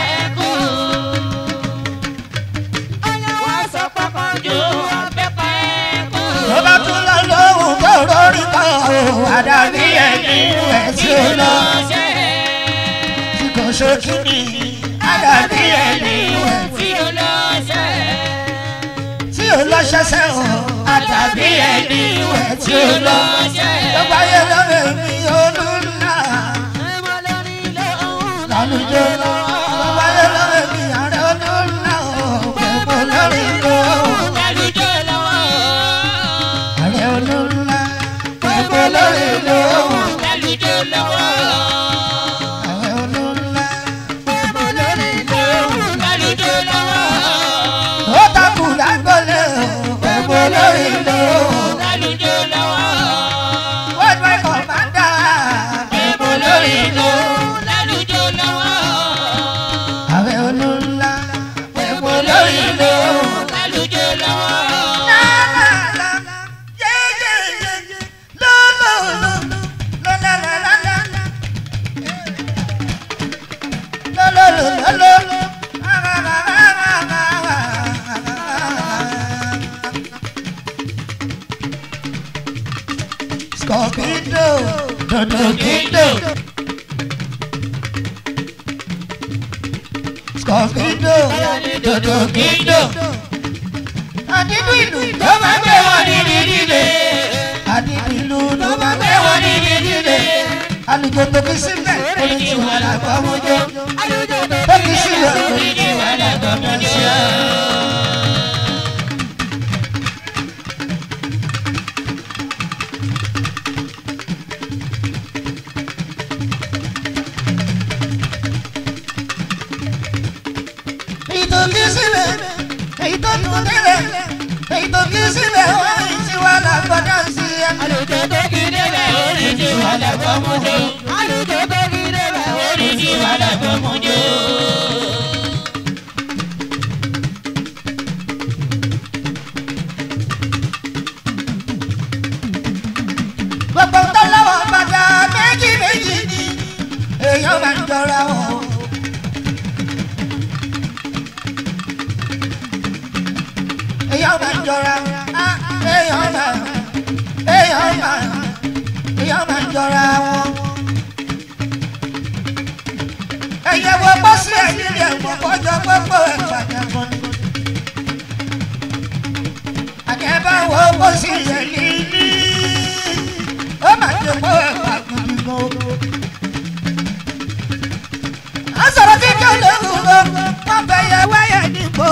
tó bá tún lọ lóhùn tó rórí kan o. àdàbí ẹni ẹ̀ tí ó lọ. tí kò ṣojú ni. àdàbí ẹni ẹ̀ tí ò lọ ṣẹṣẹ o. àdàbí ẹni ẹ̀ tí ó lọ. tó bá yẹ lọ́rẹ̀ mi olúńlá. lálùjọ lọ. tó bá yẹ lọ́rẹ̀ mi àrẹ olúńlá o. pẹ̀pọ̀ lórí lọ. àrẹ olúńlá. pẹ̀pọ̀ lórí lọ. àrẹ olúńlá. pẹ̀pọ̀ lórí lọ. ó takùn lágbọ́lẹ̀ o. pẹ̀pọ̀ lórí lọ. wọ́n gbé kọ̀mándà. pẹ̀pọ̀ lórí lọ. àrẹ olúńlá. pẹ̀pọ̀ lórí lọ. Scorpido, Dodogido. Scorpido, Dodogido. Àdínú ìlú tó máa ń gbé wọn ní dídíde. Àdínú àníbìlú tó bá gbé wọn níbi dídè àlùjọ tó kí síbẹ̀ orin tí wà lágbọ́ mọ́jọ́ tó kí síbẹ̀ orin tí wà lágbọ́ mọ́jọ́. èyí tó kí síbẹ̀ èyí tó tún délẹ̀ èyí tó kí síbẹ̀ orin tí wà lágbọ́ dáńsì ẹ̀. Àlùjọ tó kí débẹ̀ orin tí wà lágbọ́ mọ́jọ́. Àlùjọ tó kí débẹ̀ orin tí wà lágbọ́ mọ́jọ́. gbogbo tó lọ́wọ́ bàtà méjì méjì ni èèyàn máa ń jọra wọn. èèyàn máa ń jọra á èèyàn máa èèyàn máa èèyàn máa ń jọra wọn. ẹ̀yẹ wo bọ́ sí ẹ̀yìn rẹ̀ mọ̀ kọjọ gbogbo ẹ̀ pàtàkùn ni. àjẹbá wo bọ́ sí ẹ̀yìn ní ó mà ti kó ẹ̀fà gidi gan. a sọ̀rọ̀ kíkẹ́ lóhùn lọ wọ́n fẹ́ yẹ wáyà nígbò.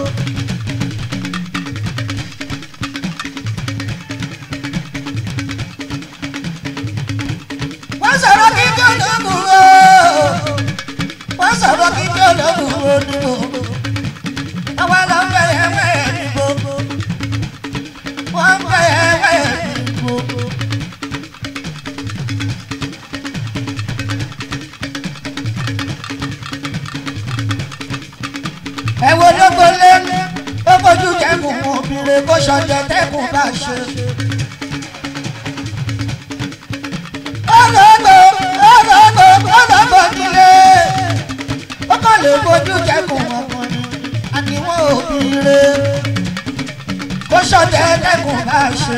wọ́n sọ̀rọ̀ kíkẹ́ lóhùn lọ wọ́n sọ̀rọ̀ kíkẹ́ lóhùn lọ nígbò. àwọn lọ fẹ́ yẹ wáyà nígbò. wọ́n fẹ́ yẹ wáyà nígbò. ẹ wo lóko lé ó fojú kẹkùn mú obìnrin kó ṣọjọ tẹkùn bá ṣe. ológo ológo ológo nílé ó kàn lè fojú kẹkùn ọkùnrin àníwọ̀n obìnrin kó ṣọjọ tẹkùn bá ṣe.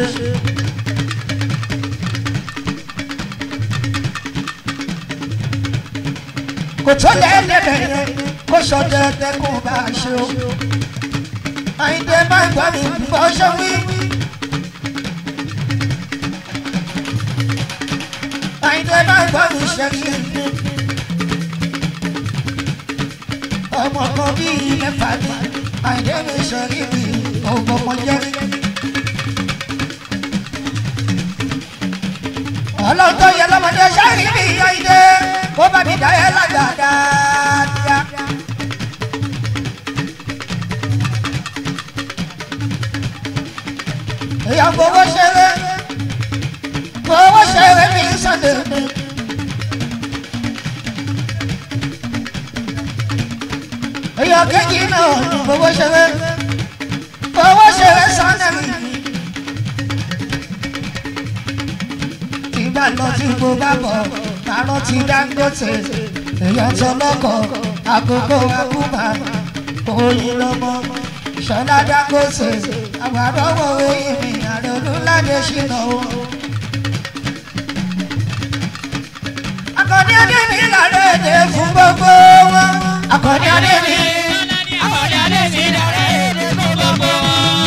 kò tó lẹ́ẹ̀dẹ̀dẹ̀ yẹn kó ṣọdẹ tẹkùn bá a ṣe o. àyíndé máa ń gbọ́ mi bọ́ ṣe wí. àyíndé máa ń gbọ́ mi ṣe kí n ní. ọmọ kan bíi mẹ́fà ní àyíndé mi ṣe rí mi ọgbọ́n mọ jẹ́. ọlọ́tọ̀ yẹ lọ́mọdé ṣáàrí mi àyíndé kó bá mi dá ẹ lágbà dáadáa. èèyàn fowó ṣeré fowó ṣeré mi sànde. èèyàn kejì náà ní fowó ṣeré fowó ṣeré sànde mi. ìgbà lọ tí mo bá bọ̀ kárọ̀ ti Dangote èèyàn tó lọ́kọ̀ àkókò àkúmà oyin lọ́mọ ṣọlá Dangote àwọn àdánwò eyín mi àrẹ olúládé ṣìnà o. akọni adé mi làrá èdè fún gbogbo wọn akọni adé mi. Akọ̀dé adé mi dàrẹ́ èdè fún gbogbo wọn.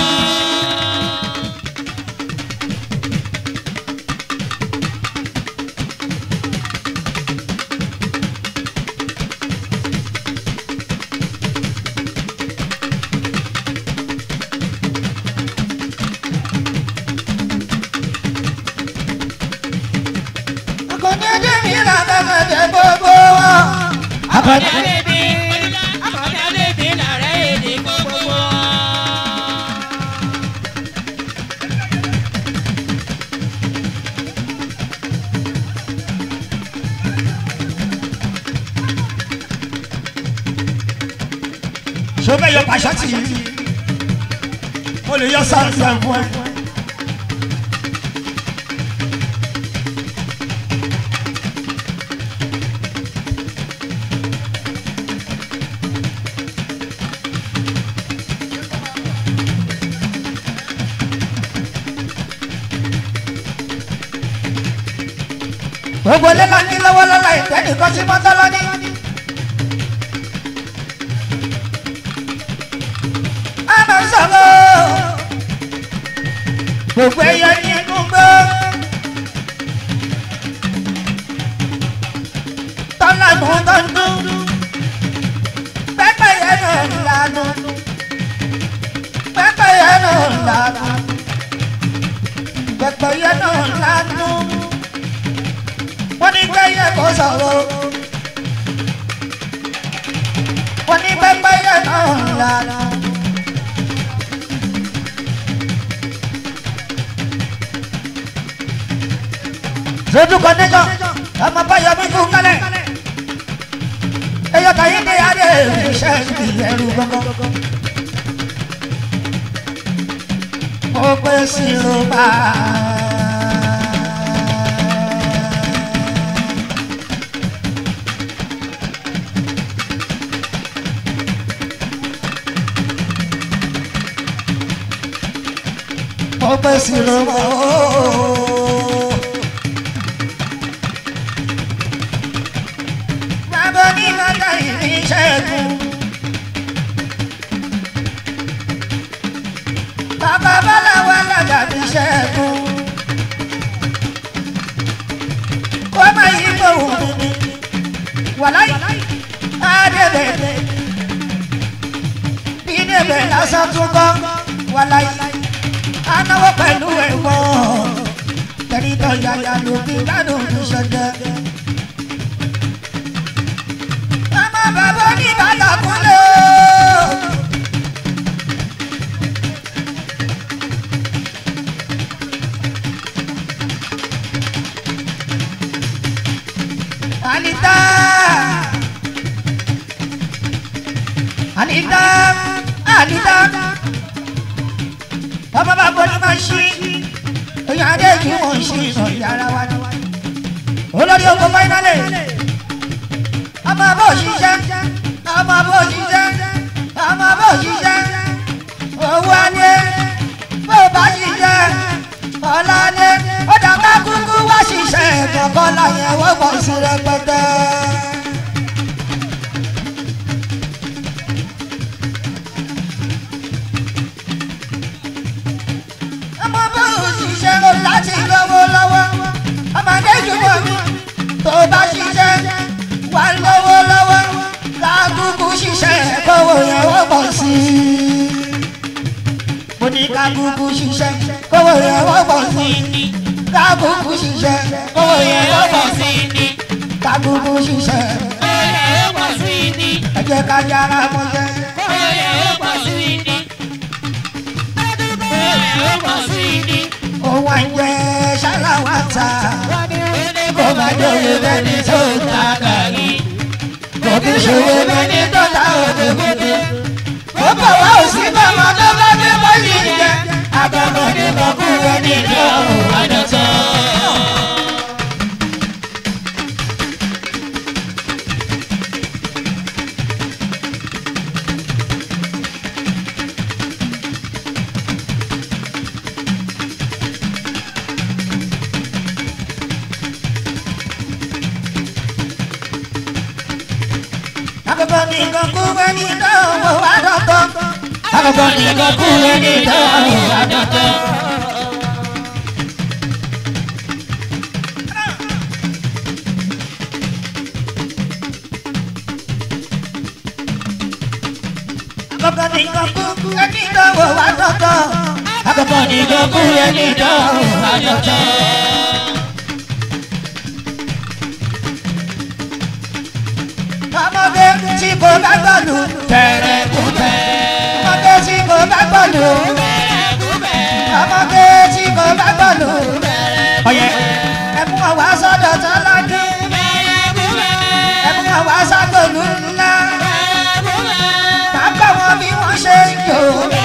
akọni adé mi làrá èdè gbogbo wọn. Akọ̀dé adé mi Akọ̀dé adé mi dàrẹ́ èdè fún gbogbo wọn. ṣó bẹ́ẹ̀ yọ pàṣẹ tì í o lè yọ sáǹsì ẹ̀ fún ẹ. gbogbo ilé máa ń ní lọ́wọ́ lọ́la ìgbẹ́ nìkan tí mọ́tọ́ lọ́ní. a máa ń sọ̀rọ̀ gbogbo ẹyọ ní inú gbọ́ lánàá tó ń dún pẹ́pẹ́yẹ náà ń lanu pẹ́pẹ́yẹ náà ń lanu pẹ́pẹ́yẹ náà ń lanu wọ́n ní pẹ́yẹ kò sọ̀rọ̀ wọ́n ní pẹ́pẹ́yẹ náà ń lanu. Sojú connection, ọmọ báyọ̀ mi kú kálẹ̀. Eyọ̀ tàyí ní adé iṣẹ́ ìyẹ̀rù gbọ́ngàn. Mo pé sí Roma. Mo pé sí Roma. Bàbá ní bàtà ìṣẹ́gun. Bàbá Bọ́láwá lọ́jà fi ṣẹ́gun. Kó má yí gbòòrò mi ni. Wàláyé Adébẹ̀lẹ̀. Bí Débẹ̀ lásán tún kọ́. Wàláyé Anáwó pẹ̀lú ẹ̀wọ̀n. Tẹ̀lítọ̀ yàyà ló fi gbádùn ní ṣẹ́jẹ́. Ọmọ bàbá ní bàtà kúnlẹ̀ o. Anita. Anita. Anita. Ọmọ bàbá ní máa ṣí. Èèyàn adé kí wọ́n ṣí ìsọ̀ yàrá wa ni. Olórí ogun fáínálì ọmọ bó ṣiṣẹ́ ọmọ bó ṣiṣẹ́ ọmọ bó ṣiṣẹ́ owó alẹ́ bó bá ṣiṣẹ́ ọ̀la alẹ́ ó dàgbà kúkú wá ṣiṣẹ́ kọ̀ọ̀kan láyẹn wọ́n pọ̀ sí rẹpẹtẹ. ọmọ bó ṣiṣẹ́ ó láti lọ́wọ́ lọ́wọ́ ọmọdé jùlọ mi tó bá ṣiṣẹ́ wà lọ́wọ́ lọ́wọ́ kákúkú ṣiṣẹ́ kówó yẹn wọ́n pọ̀ sí i. mo ní kákúkú ṣiṣẹ́ kówó yẹn wọ́n pọ̀ sí i. kákúkú ṣiṣẹ́ kówó yẹn wọ́n pọ̀ sí i. kákúkú ṣiṣẹ́ ẹ jẹ́ ká yára mọ́ṣẹ́. òun àìjẹ́ ṣáláwá ta kó má jòyè bẹ́ni tó ta gàrí kò kí ṣòwò bẹ́ni tó ta òdòdó. ó bọ̀ wá òsì bàmọ́ tó bá dé bọ́ọ̀lì jẹ àgbàmọ̀ ní kọ̀ọ̀kú ẹni lọ́rùn àdọ̀tọ̀. Akọ̀kọ̀ ní kọ̀ọ̀kú ẹni lọ́rùn àdọ̀tọ̀. Akọ̀kọ̀ ní kọ̀ọ̀kú ẹni lọ́rùn àdọ̀tọ̀. Akọ̀kọ̀ ní kọ̀ọ̀kú ẹni lọ́rùn àdọ̀tọ̀. Akọ̀kọ̀ ní kọ̀ọ̀kú ẹni lọ́rùn àdọ̀tọ̀. ọmọdé tí kò bá gbọ́dọ̀ tẹ̀rẹ̀ kú bẹ̀. ọmọdé tí kò bá gbọ́dọ̀ ọmọdé tí kò bá gbọ́dọ̀ ọyẹ ẹkún ọwọ́ sọ́dọ̀ tó lọ́dún ẹkún ọwọ́ sọ́gbọ̀lù ńlá bàbá wọn bí wọ́n ṣe ń jò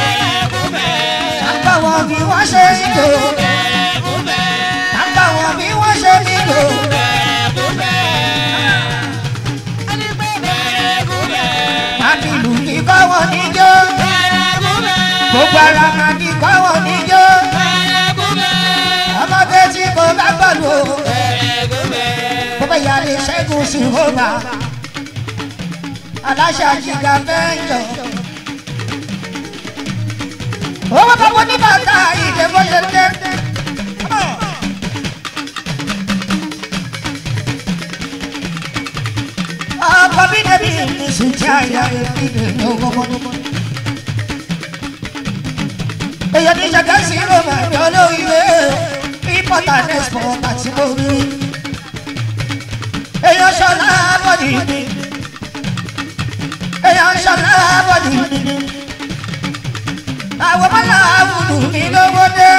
bàbá wọn bí wọ́n ṣe ń jò bàbá wọn bí wọ́n ṣe ń jò. Màdìlù ní kọ́wọ́ níjó. Gbogbo ara màdì kọ́wọ́ níjó. Ọmọdé tí kò bá gbọ́dọ̀ o. Bọ́bá ìyá lè ṣẹ́gun sí Roma. Aláṣà jìgà mẹ́jọ. Owó bá wọ́n ní bàtà ìdè bó ṣe dé. bẹ́bí mi sì jẹ́ àyà ìdè ní ọgbọ́n. èèyàn ní ṣàkásí ló máa ń yọ lóríire import and export àti mórí. èèyàn ṣọlá bọ́dì mi èèyàn ṣọlá bọ́dì mi àwọn mọ́lá àwùjọ mi lówó dé.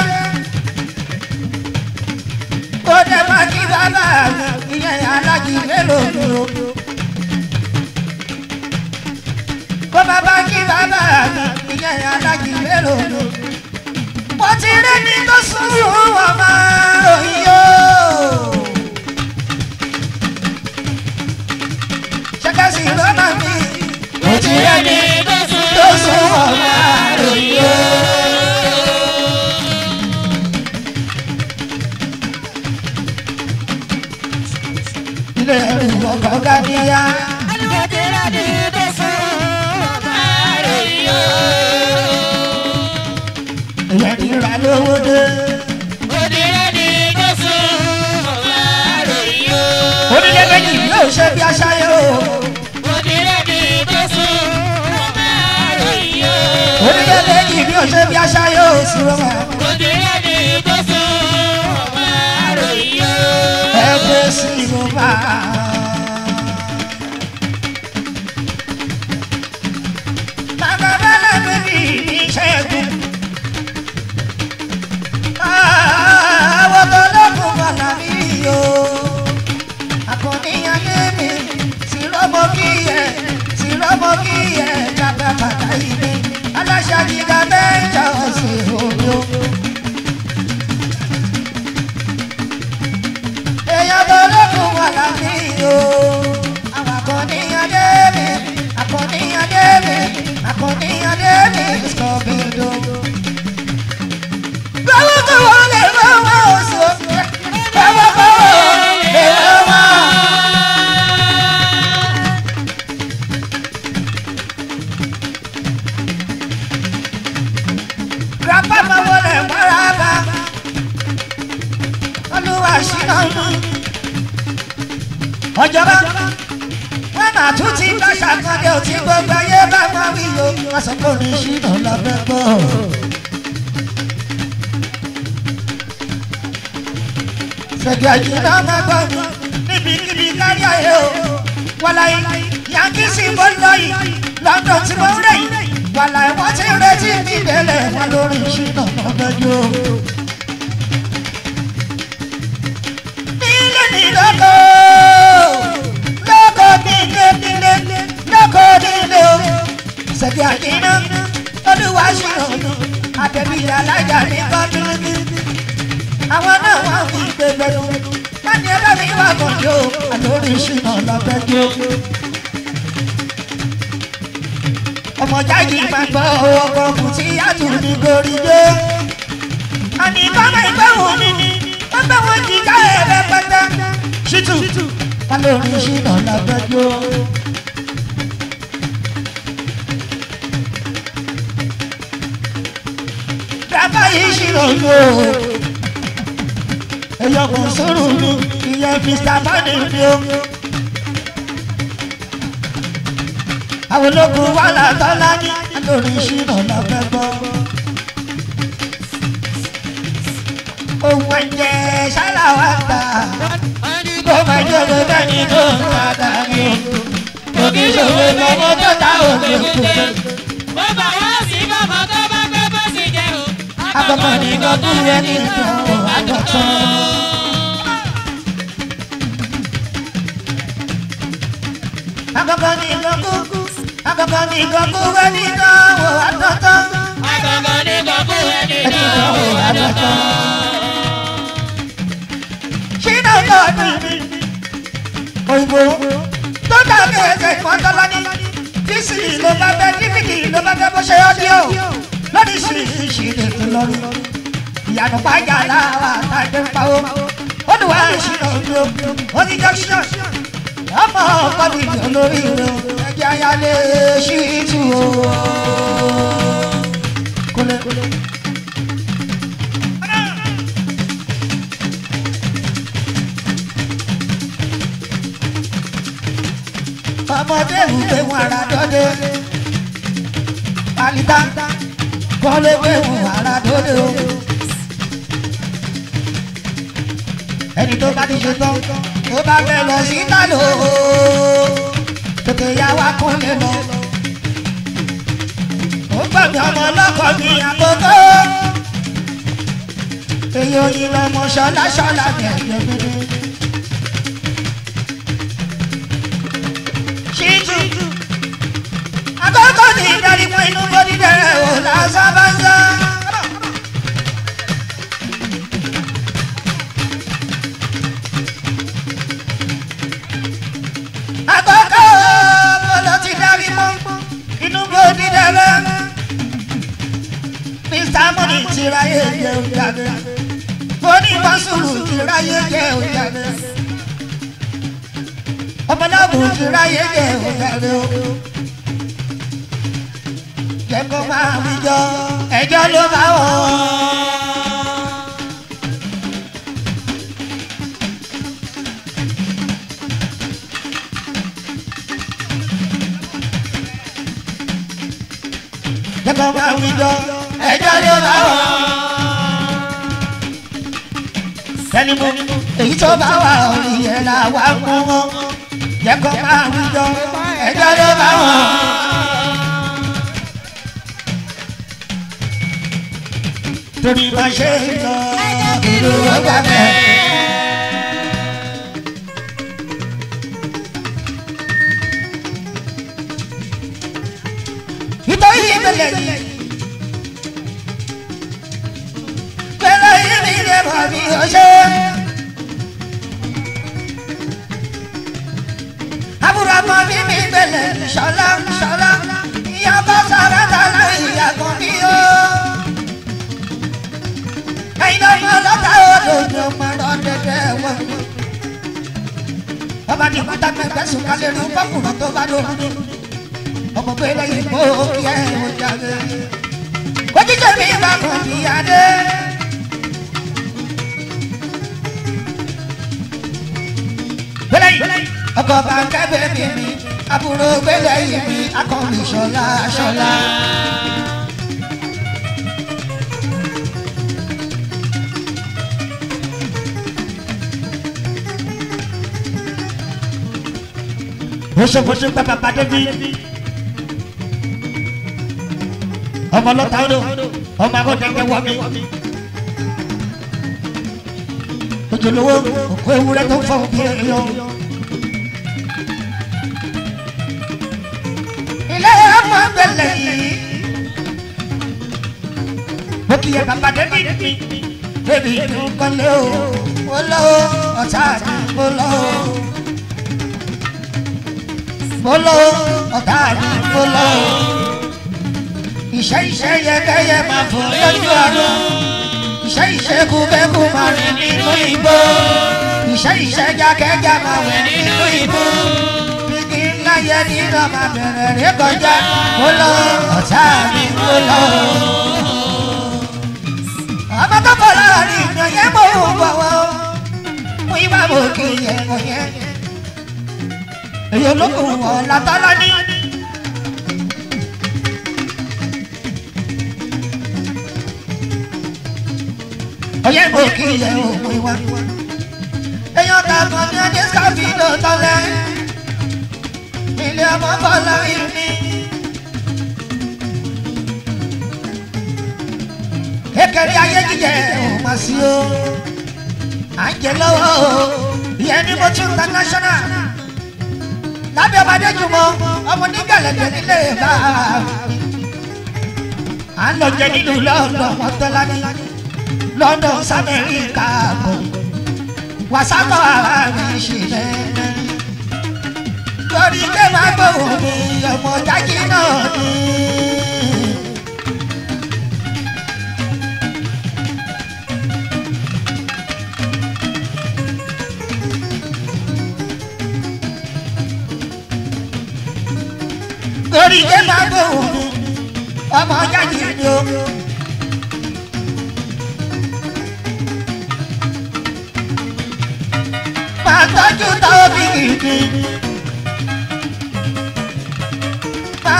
ó dé máa kí bàbá mi ìyẹn alájí mélòó dúró. kó bàbá kí bàbá mi ìyẹn alájí mélòó dúró. mo ti rí ní tó sùn wọn máa ròyìn yó. ṣẹ́kẹ́sì lọ́nà mi. mo ti rí ní tó sùn wọn máa ròyìn yó. ilé ẹrù ọkọ̀ gàdíyà. ìyẹn ti ra lówó dé. onílé méjì yóò ṣe bí aṣáyé o. onílé méjì yóò ṣe bí aṣáyé o. sùrọ̀mà ẹ gbé sínú bá. bàbá bẹ́lẹ̀ bíbí ní ṣẹ́gun. àwọn tó lọ́kùn bàlá mi o. àkànníyàn lé mi tí rọ́mọ kí ẹ tí rọ́mọ kí ẹ jábẹ́ bàtà ìgbé. aláṣà gíga mẹ́jọ sí omi o. èèyàn tó lókun wà lábí o. àwọn akọ̀nìyàn dé mi akọ̀nìyàn dé mi akọ̀nìyàn dé mi sọ̀bìdò. gbọ́wọ́ tó wọ́n lè lọ́wọ́ oṣù gbọ́wọ́ tó wọ́n lè lọ́wọ́. grandpa máa wọlé mọ́ra bá olúwa ṣínà ọjọba wọn náà tún ti bá ṣàkọọdẹ òtí gbogbo ayé bá wọn wí o wọn sọ pé orin ṣínà lọfẹ gbọ. ṣègbè àjìnà máa gbọ́ mi níbikíbi kárí ayé o wàláyé yankí sí mo lọ yìí london tí mo rẹ̀ yìí wàláyé wọ́n ti retí mi délé wọn lórí ṣínà lọ́fẹ́ jù. nílé ní lóko lóko nílé nílé lóko nílé o ṣègbè àjìnà olúwa ṣìrànù àtẹ̀bí alájà ní kọ́tùnú àwọn náà wà ní gbẹgbẹrún láti ẹgbẹ́ mi wà kọjọ àlórí ìṣúná lọ́gbẹ́jọ́. ọmọ jáde máa gbọ́ ọkọ̀ kù tí yàtọ̀ ní gorí dé. àní kọ́mọ ìgbẹ́wò mi ni wọ́n bẹ́ wọn jí ká ẹ̀rẹ́ pẹ́tẹ́. ṣítù àlórí ìṣúná lọ́gbẹ́jọ́. bàbá yìí ṣìrò yóò ẹyọkùn sọ̀rọ̀ mi ìyẹn mr bani mi o. àwọn ológun wà látọ́lá ní lórí ìṣúná lọ́fẹ́ gbọ́. ohun ẹ̀jẹ̀ ṣáláwá gbà kó máa jẹ́ owó bẹ́ẹ̀ni tó ń padà ní o. òkè ìṣòro lọ́wọ́ tó ta òkè òkè. Agbọ̀mọ̀ ní gbọ́dún rẹ̀ ní ìdánwò àdọ̀tán. Agbọ̀mọ̀ ní gbọ́dún agbọ̀mọ̀ ní gbọ́dún rẹ̀ ní ìdánwò àdọ̀tán. Ìdánwò àdọ̀tán. Ṣínà lọ́ọ̀dún mi. Òyìnbó tó dàbí ẹ̀jẹ̀ ìmọ̀tọ́lá ní. Tíṣì ló bá bẹ́ dífìdì ló bá bẹ́ bó ṣe ọ́díò lórí ṣìṣì lè fi lórí ìyànà pàjá láwa tàbí pawó olùwà ìṣìnà ojú oní junction ọmọ ọkọ mi jọ lórí rẹ ẹjẹ ayálé ṣíìtù o. kólé. ọmọdé ìwé wọn ara dọ́dẹ alita kọ́lé wé wọn ara dọ́dẹ o. ẹni tó bá ti ṣe tán tó bá fẹ́ lọ sí tálò tètè yá wa kún lè lọ. ó gbàgbé ọmọ ọlọ́kọ̀ mi àkókò èyí oyin lọmọ ṣọlá ṣọlá gẹ̀gẹ̀ gbẹdẹ. ṣíjú àkókò ní ìdarí fún inú bọ́dí dẹ̀rẹ̀ ò lásán bá ń sá. àkókò bọ́lá ti darí mọ́ inú bọ́dí dẹ̀rẹ̀. Mr. Money ti ráyè jẹun jáde onífàsùrù ti ráyé jẹ òjàre ọmọláàbò ti ráyé jẹ òjàre o jẹkọ máa mi jọ ẹjọ́ ló bá wọ. jẹkọ máa mi jọ ẹjọ́ ló bá wọ sẹ́ni mo èyí tó bá wà orí ẹ̀ là wá mú wọn jẹ́ kó máa ń jọ ẹjọ́ ló bá wọn. torí máa ṣe ń lọ ìlú ọgbà bẹ́ẹ̀. nítorí ìbẹ̀lẹ̀ yìí. pẹ̀lẹ́ yìí mi lè mọ̀ bí o ṣe. àbúrò ọmọ mi mi gbẹlẹ̀ ṣọlá ṣọlá ìyá bá sára dáná ìyá kan bí o. ẹ̀yin ọmọ ọlọ́ta olóògbé ọmọ rán dẹ́dẹ́ wọ̀. ọba ní kúta pẹpẹ sùn kálẹ̀ rí fọkùnrin tó bá lóhùn ní. ọmọ gbẹlẹ̀ yìí kó kí ẹ̀ wọ́n jáde. ojúṣe mi bá kàn bí adé. gbẹlẹ yìí ọkọ bá ń kẹbẹ mi mi àbúrò gbẹlẹ yìí mi akọni ṣọlá ṣọlá. bóṣebóṣe bàbá bàdé bí ọmọ lọta odò ọmọ akọkẹkẹ wọ mi ojúlówó òkú ewúrẹ́ tó fọ bí ẹyọ. ilé ọmọ gbẹlẹ yìí mo kì í yẹ bàbá débi mi débi nǹkan lé o mo lọ ọ̀tá mi mo lọ mo lọ ọ̀tá mi mo lọ iṣẹ́ iṣẹ́ yẹ́kẹ́yẹ́ máa fò lójú ọdún iṣẹ́ iṣẹ́ kúkẹ́kù máa rìn nínú igbó iṣẹ́ iṣẹ́ jákẹ́já máa wẹ̀ nínú igbó igi ńlá yẹ nínú máa bẹ̀rẹ̀ rí kọjá mo lọ ọ̀tá mi mo lọ. ọmọ tó kọ láàrin ìyàn yẹn mo ń bọ̀wọ̀ mo yí wá mo kì í yẹ mo yẹ. èyí olókùn wọn látọ́lá ní. Oye mo kì í yẹ òun ìwà. Èèyàn ta kan ní ọdún sábì ló tọ́lẹ̀. Ilé ọmọ bọ́lá ìní. Kékeré ayé jíjẹ òun máa sí o. À ń jẹ lọ́wọ́ o. Ìyẹn ní mo tún international. Lábẹ́ ọmọdé jùmọ̀, ọmọ nígbàlẹ̀dẹ̀ nílé bá a. À ń lọ jẹ nínú lọ́ọ̀dọ̀ mọ́tọ́lá ní. London s'Amẹ́ríkà bọ̀ wàsápọ̀ ara mi ṣe lẹ́lẹ́. Torí pé máa gbòòrò mi ọmọ jákè náà ni. Torí pé máa gbòòrò mi ọmọ jákè ni o. máa tọ́jú tóbi gidi.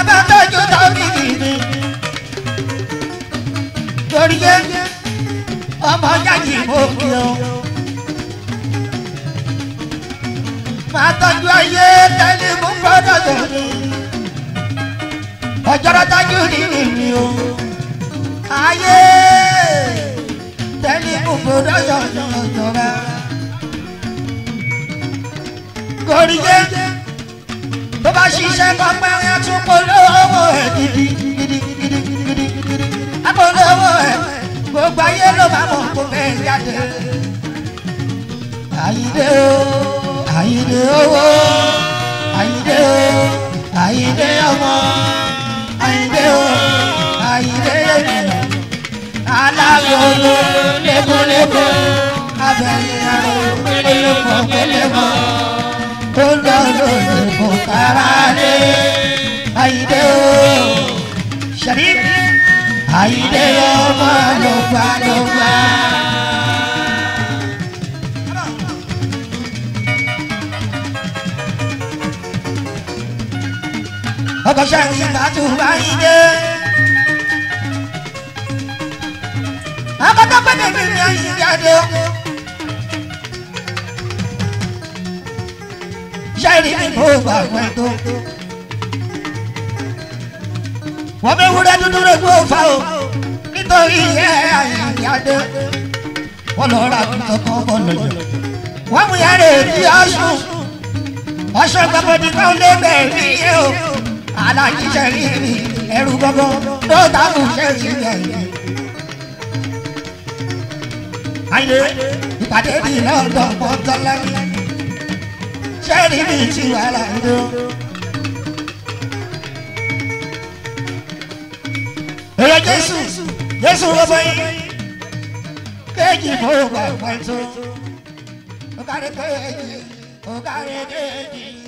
bá tọ́jú tọ́jú gidi. torí yé ọmọ jáde mo kí o. máa tọ́jú ayé tẹ́lẹ̀ mú gbọ́dọ̀ tó ní. ọjọ́rọ́ tọ́jú nínú mi o. ayé tẹ́lẹ̀ mú gbọ́dọ̀ tó ní ọjọ́rọ́. torí yé tó bá ṣiṣẹ́ kọ́pẹ́ yẹn tún polówó ẹ̀ gidi gidi gidi gidi gidi apolówó ẹ̀ gbogbo ayé ló máa mọ̀ kó fẹ́ jáde. Àyìndé o Àyìndé owó Àyìndé o Àyìndé ọmọ Àyìndé o Àyìndé ènìyàn alágolo lébolébo abẹ́yẹ aró pélémọ̀ pélémọ̀ tó lọ lóde kò kára lé Àyìndé o ṣẹ̀rí Àyìndé ọmọ ló gbà ló gbà. ọkọ̀ sẹ́yìn ìgbàtú Àyìndé. akọ́tọ́ pẹ́ẹ́tẹ́ mi ní Àyìndé adé. sẹ́yìn ní kò gbà pẹ́ tó. wọ́n bẹ wúrẹ́ dúdú rẹ̀ kó fa o nítorí ẹ̀ Àyìndé adé. wọ́n lọ ra àgùntàn kan bọ̀ lọ́jọ́. wọ́n mú yàrá èdè ọ̀ṣun. ọ̀ṣun gbàgbọ́dì kan lé bẹ̀rẹ̀ ní yé o alájíṣẹ́ rí rí ẹrù gbọ́gbọ́ ló dábò ṣe rí ẹ̀yẹ. Àyè ìpàdé bíi lọ́dọ̀ pọ́ńtọ́lá ní ṣé rí mi ti wà láńdó. Èrè Jésù Jésù gbogbo yìí kéèjì fún ògbà pẹ̀tù. Ó kárí kéèjì ó kárí kéèjì.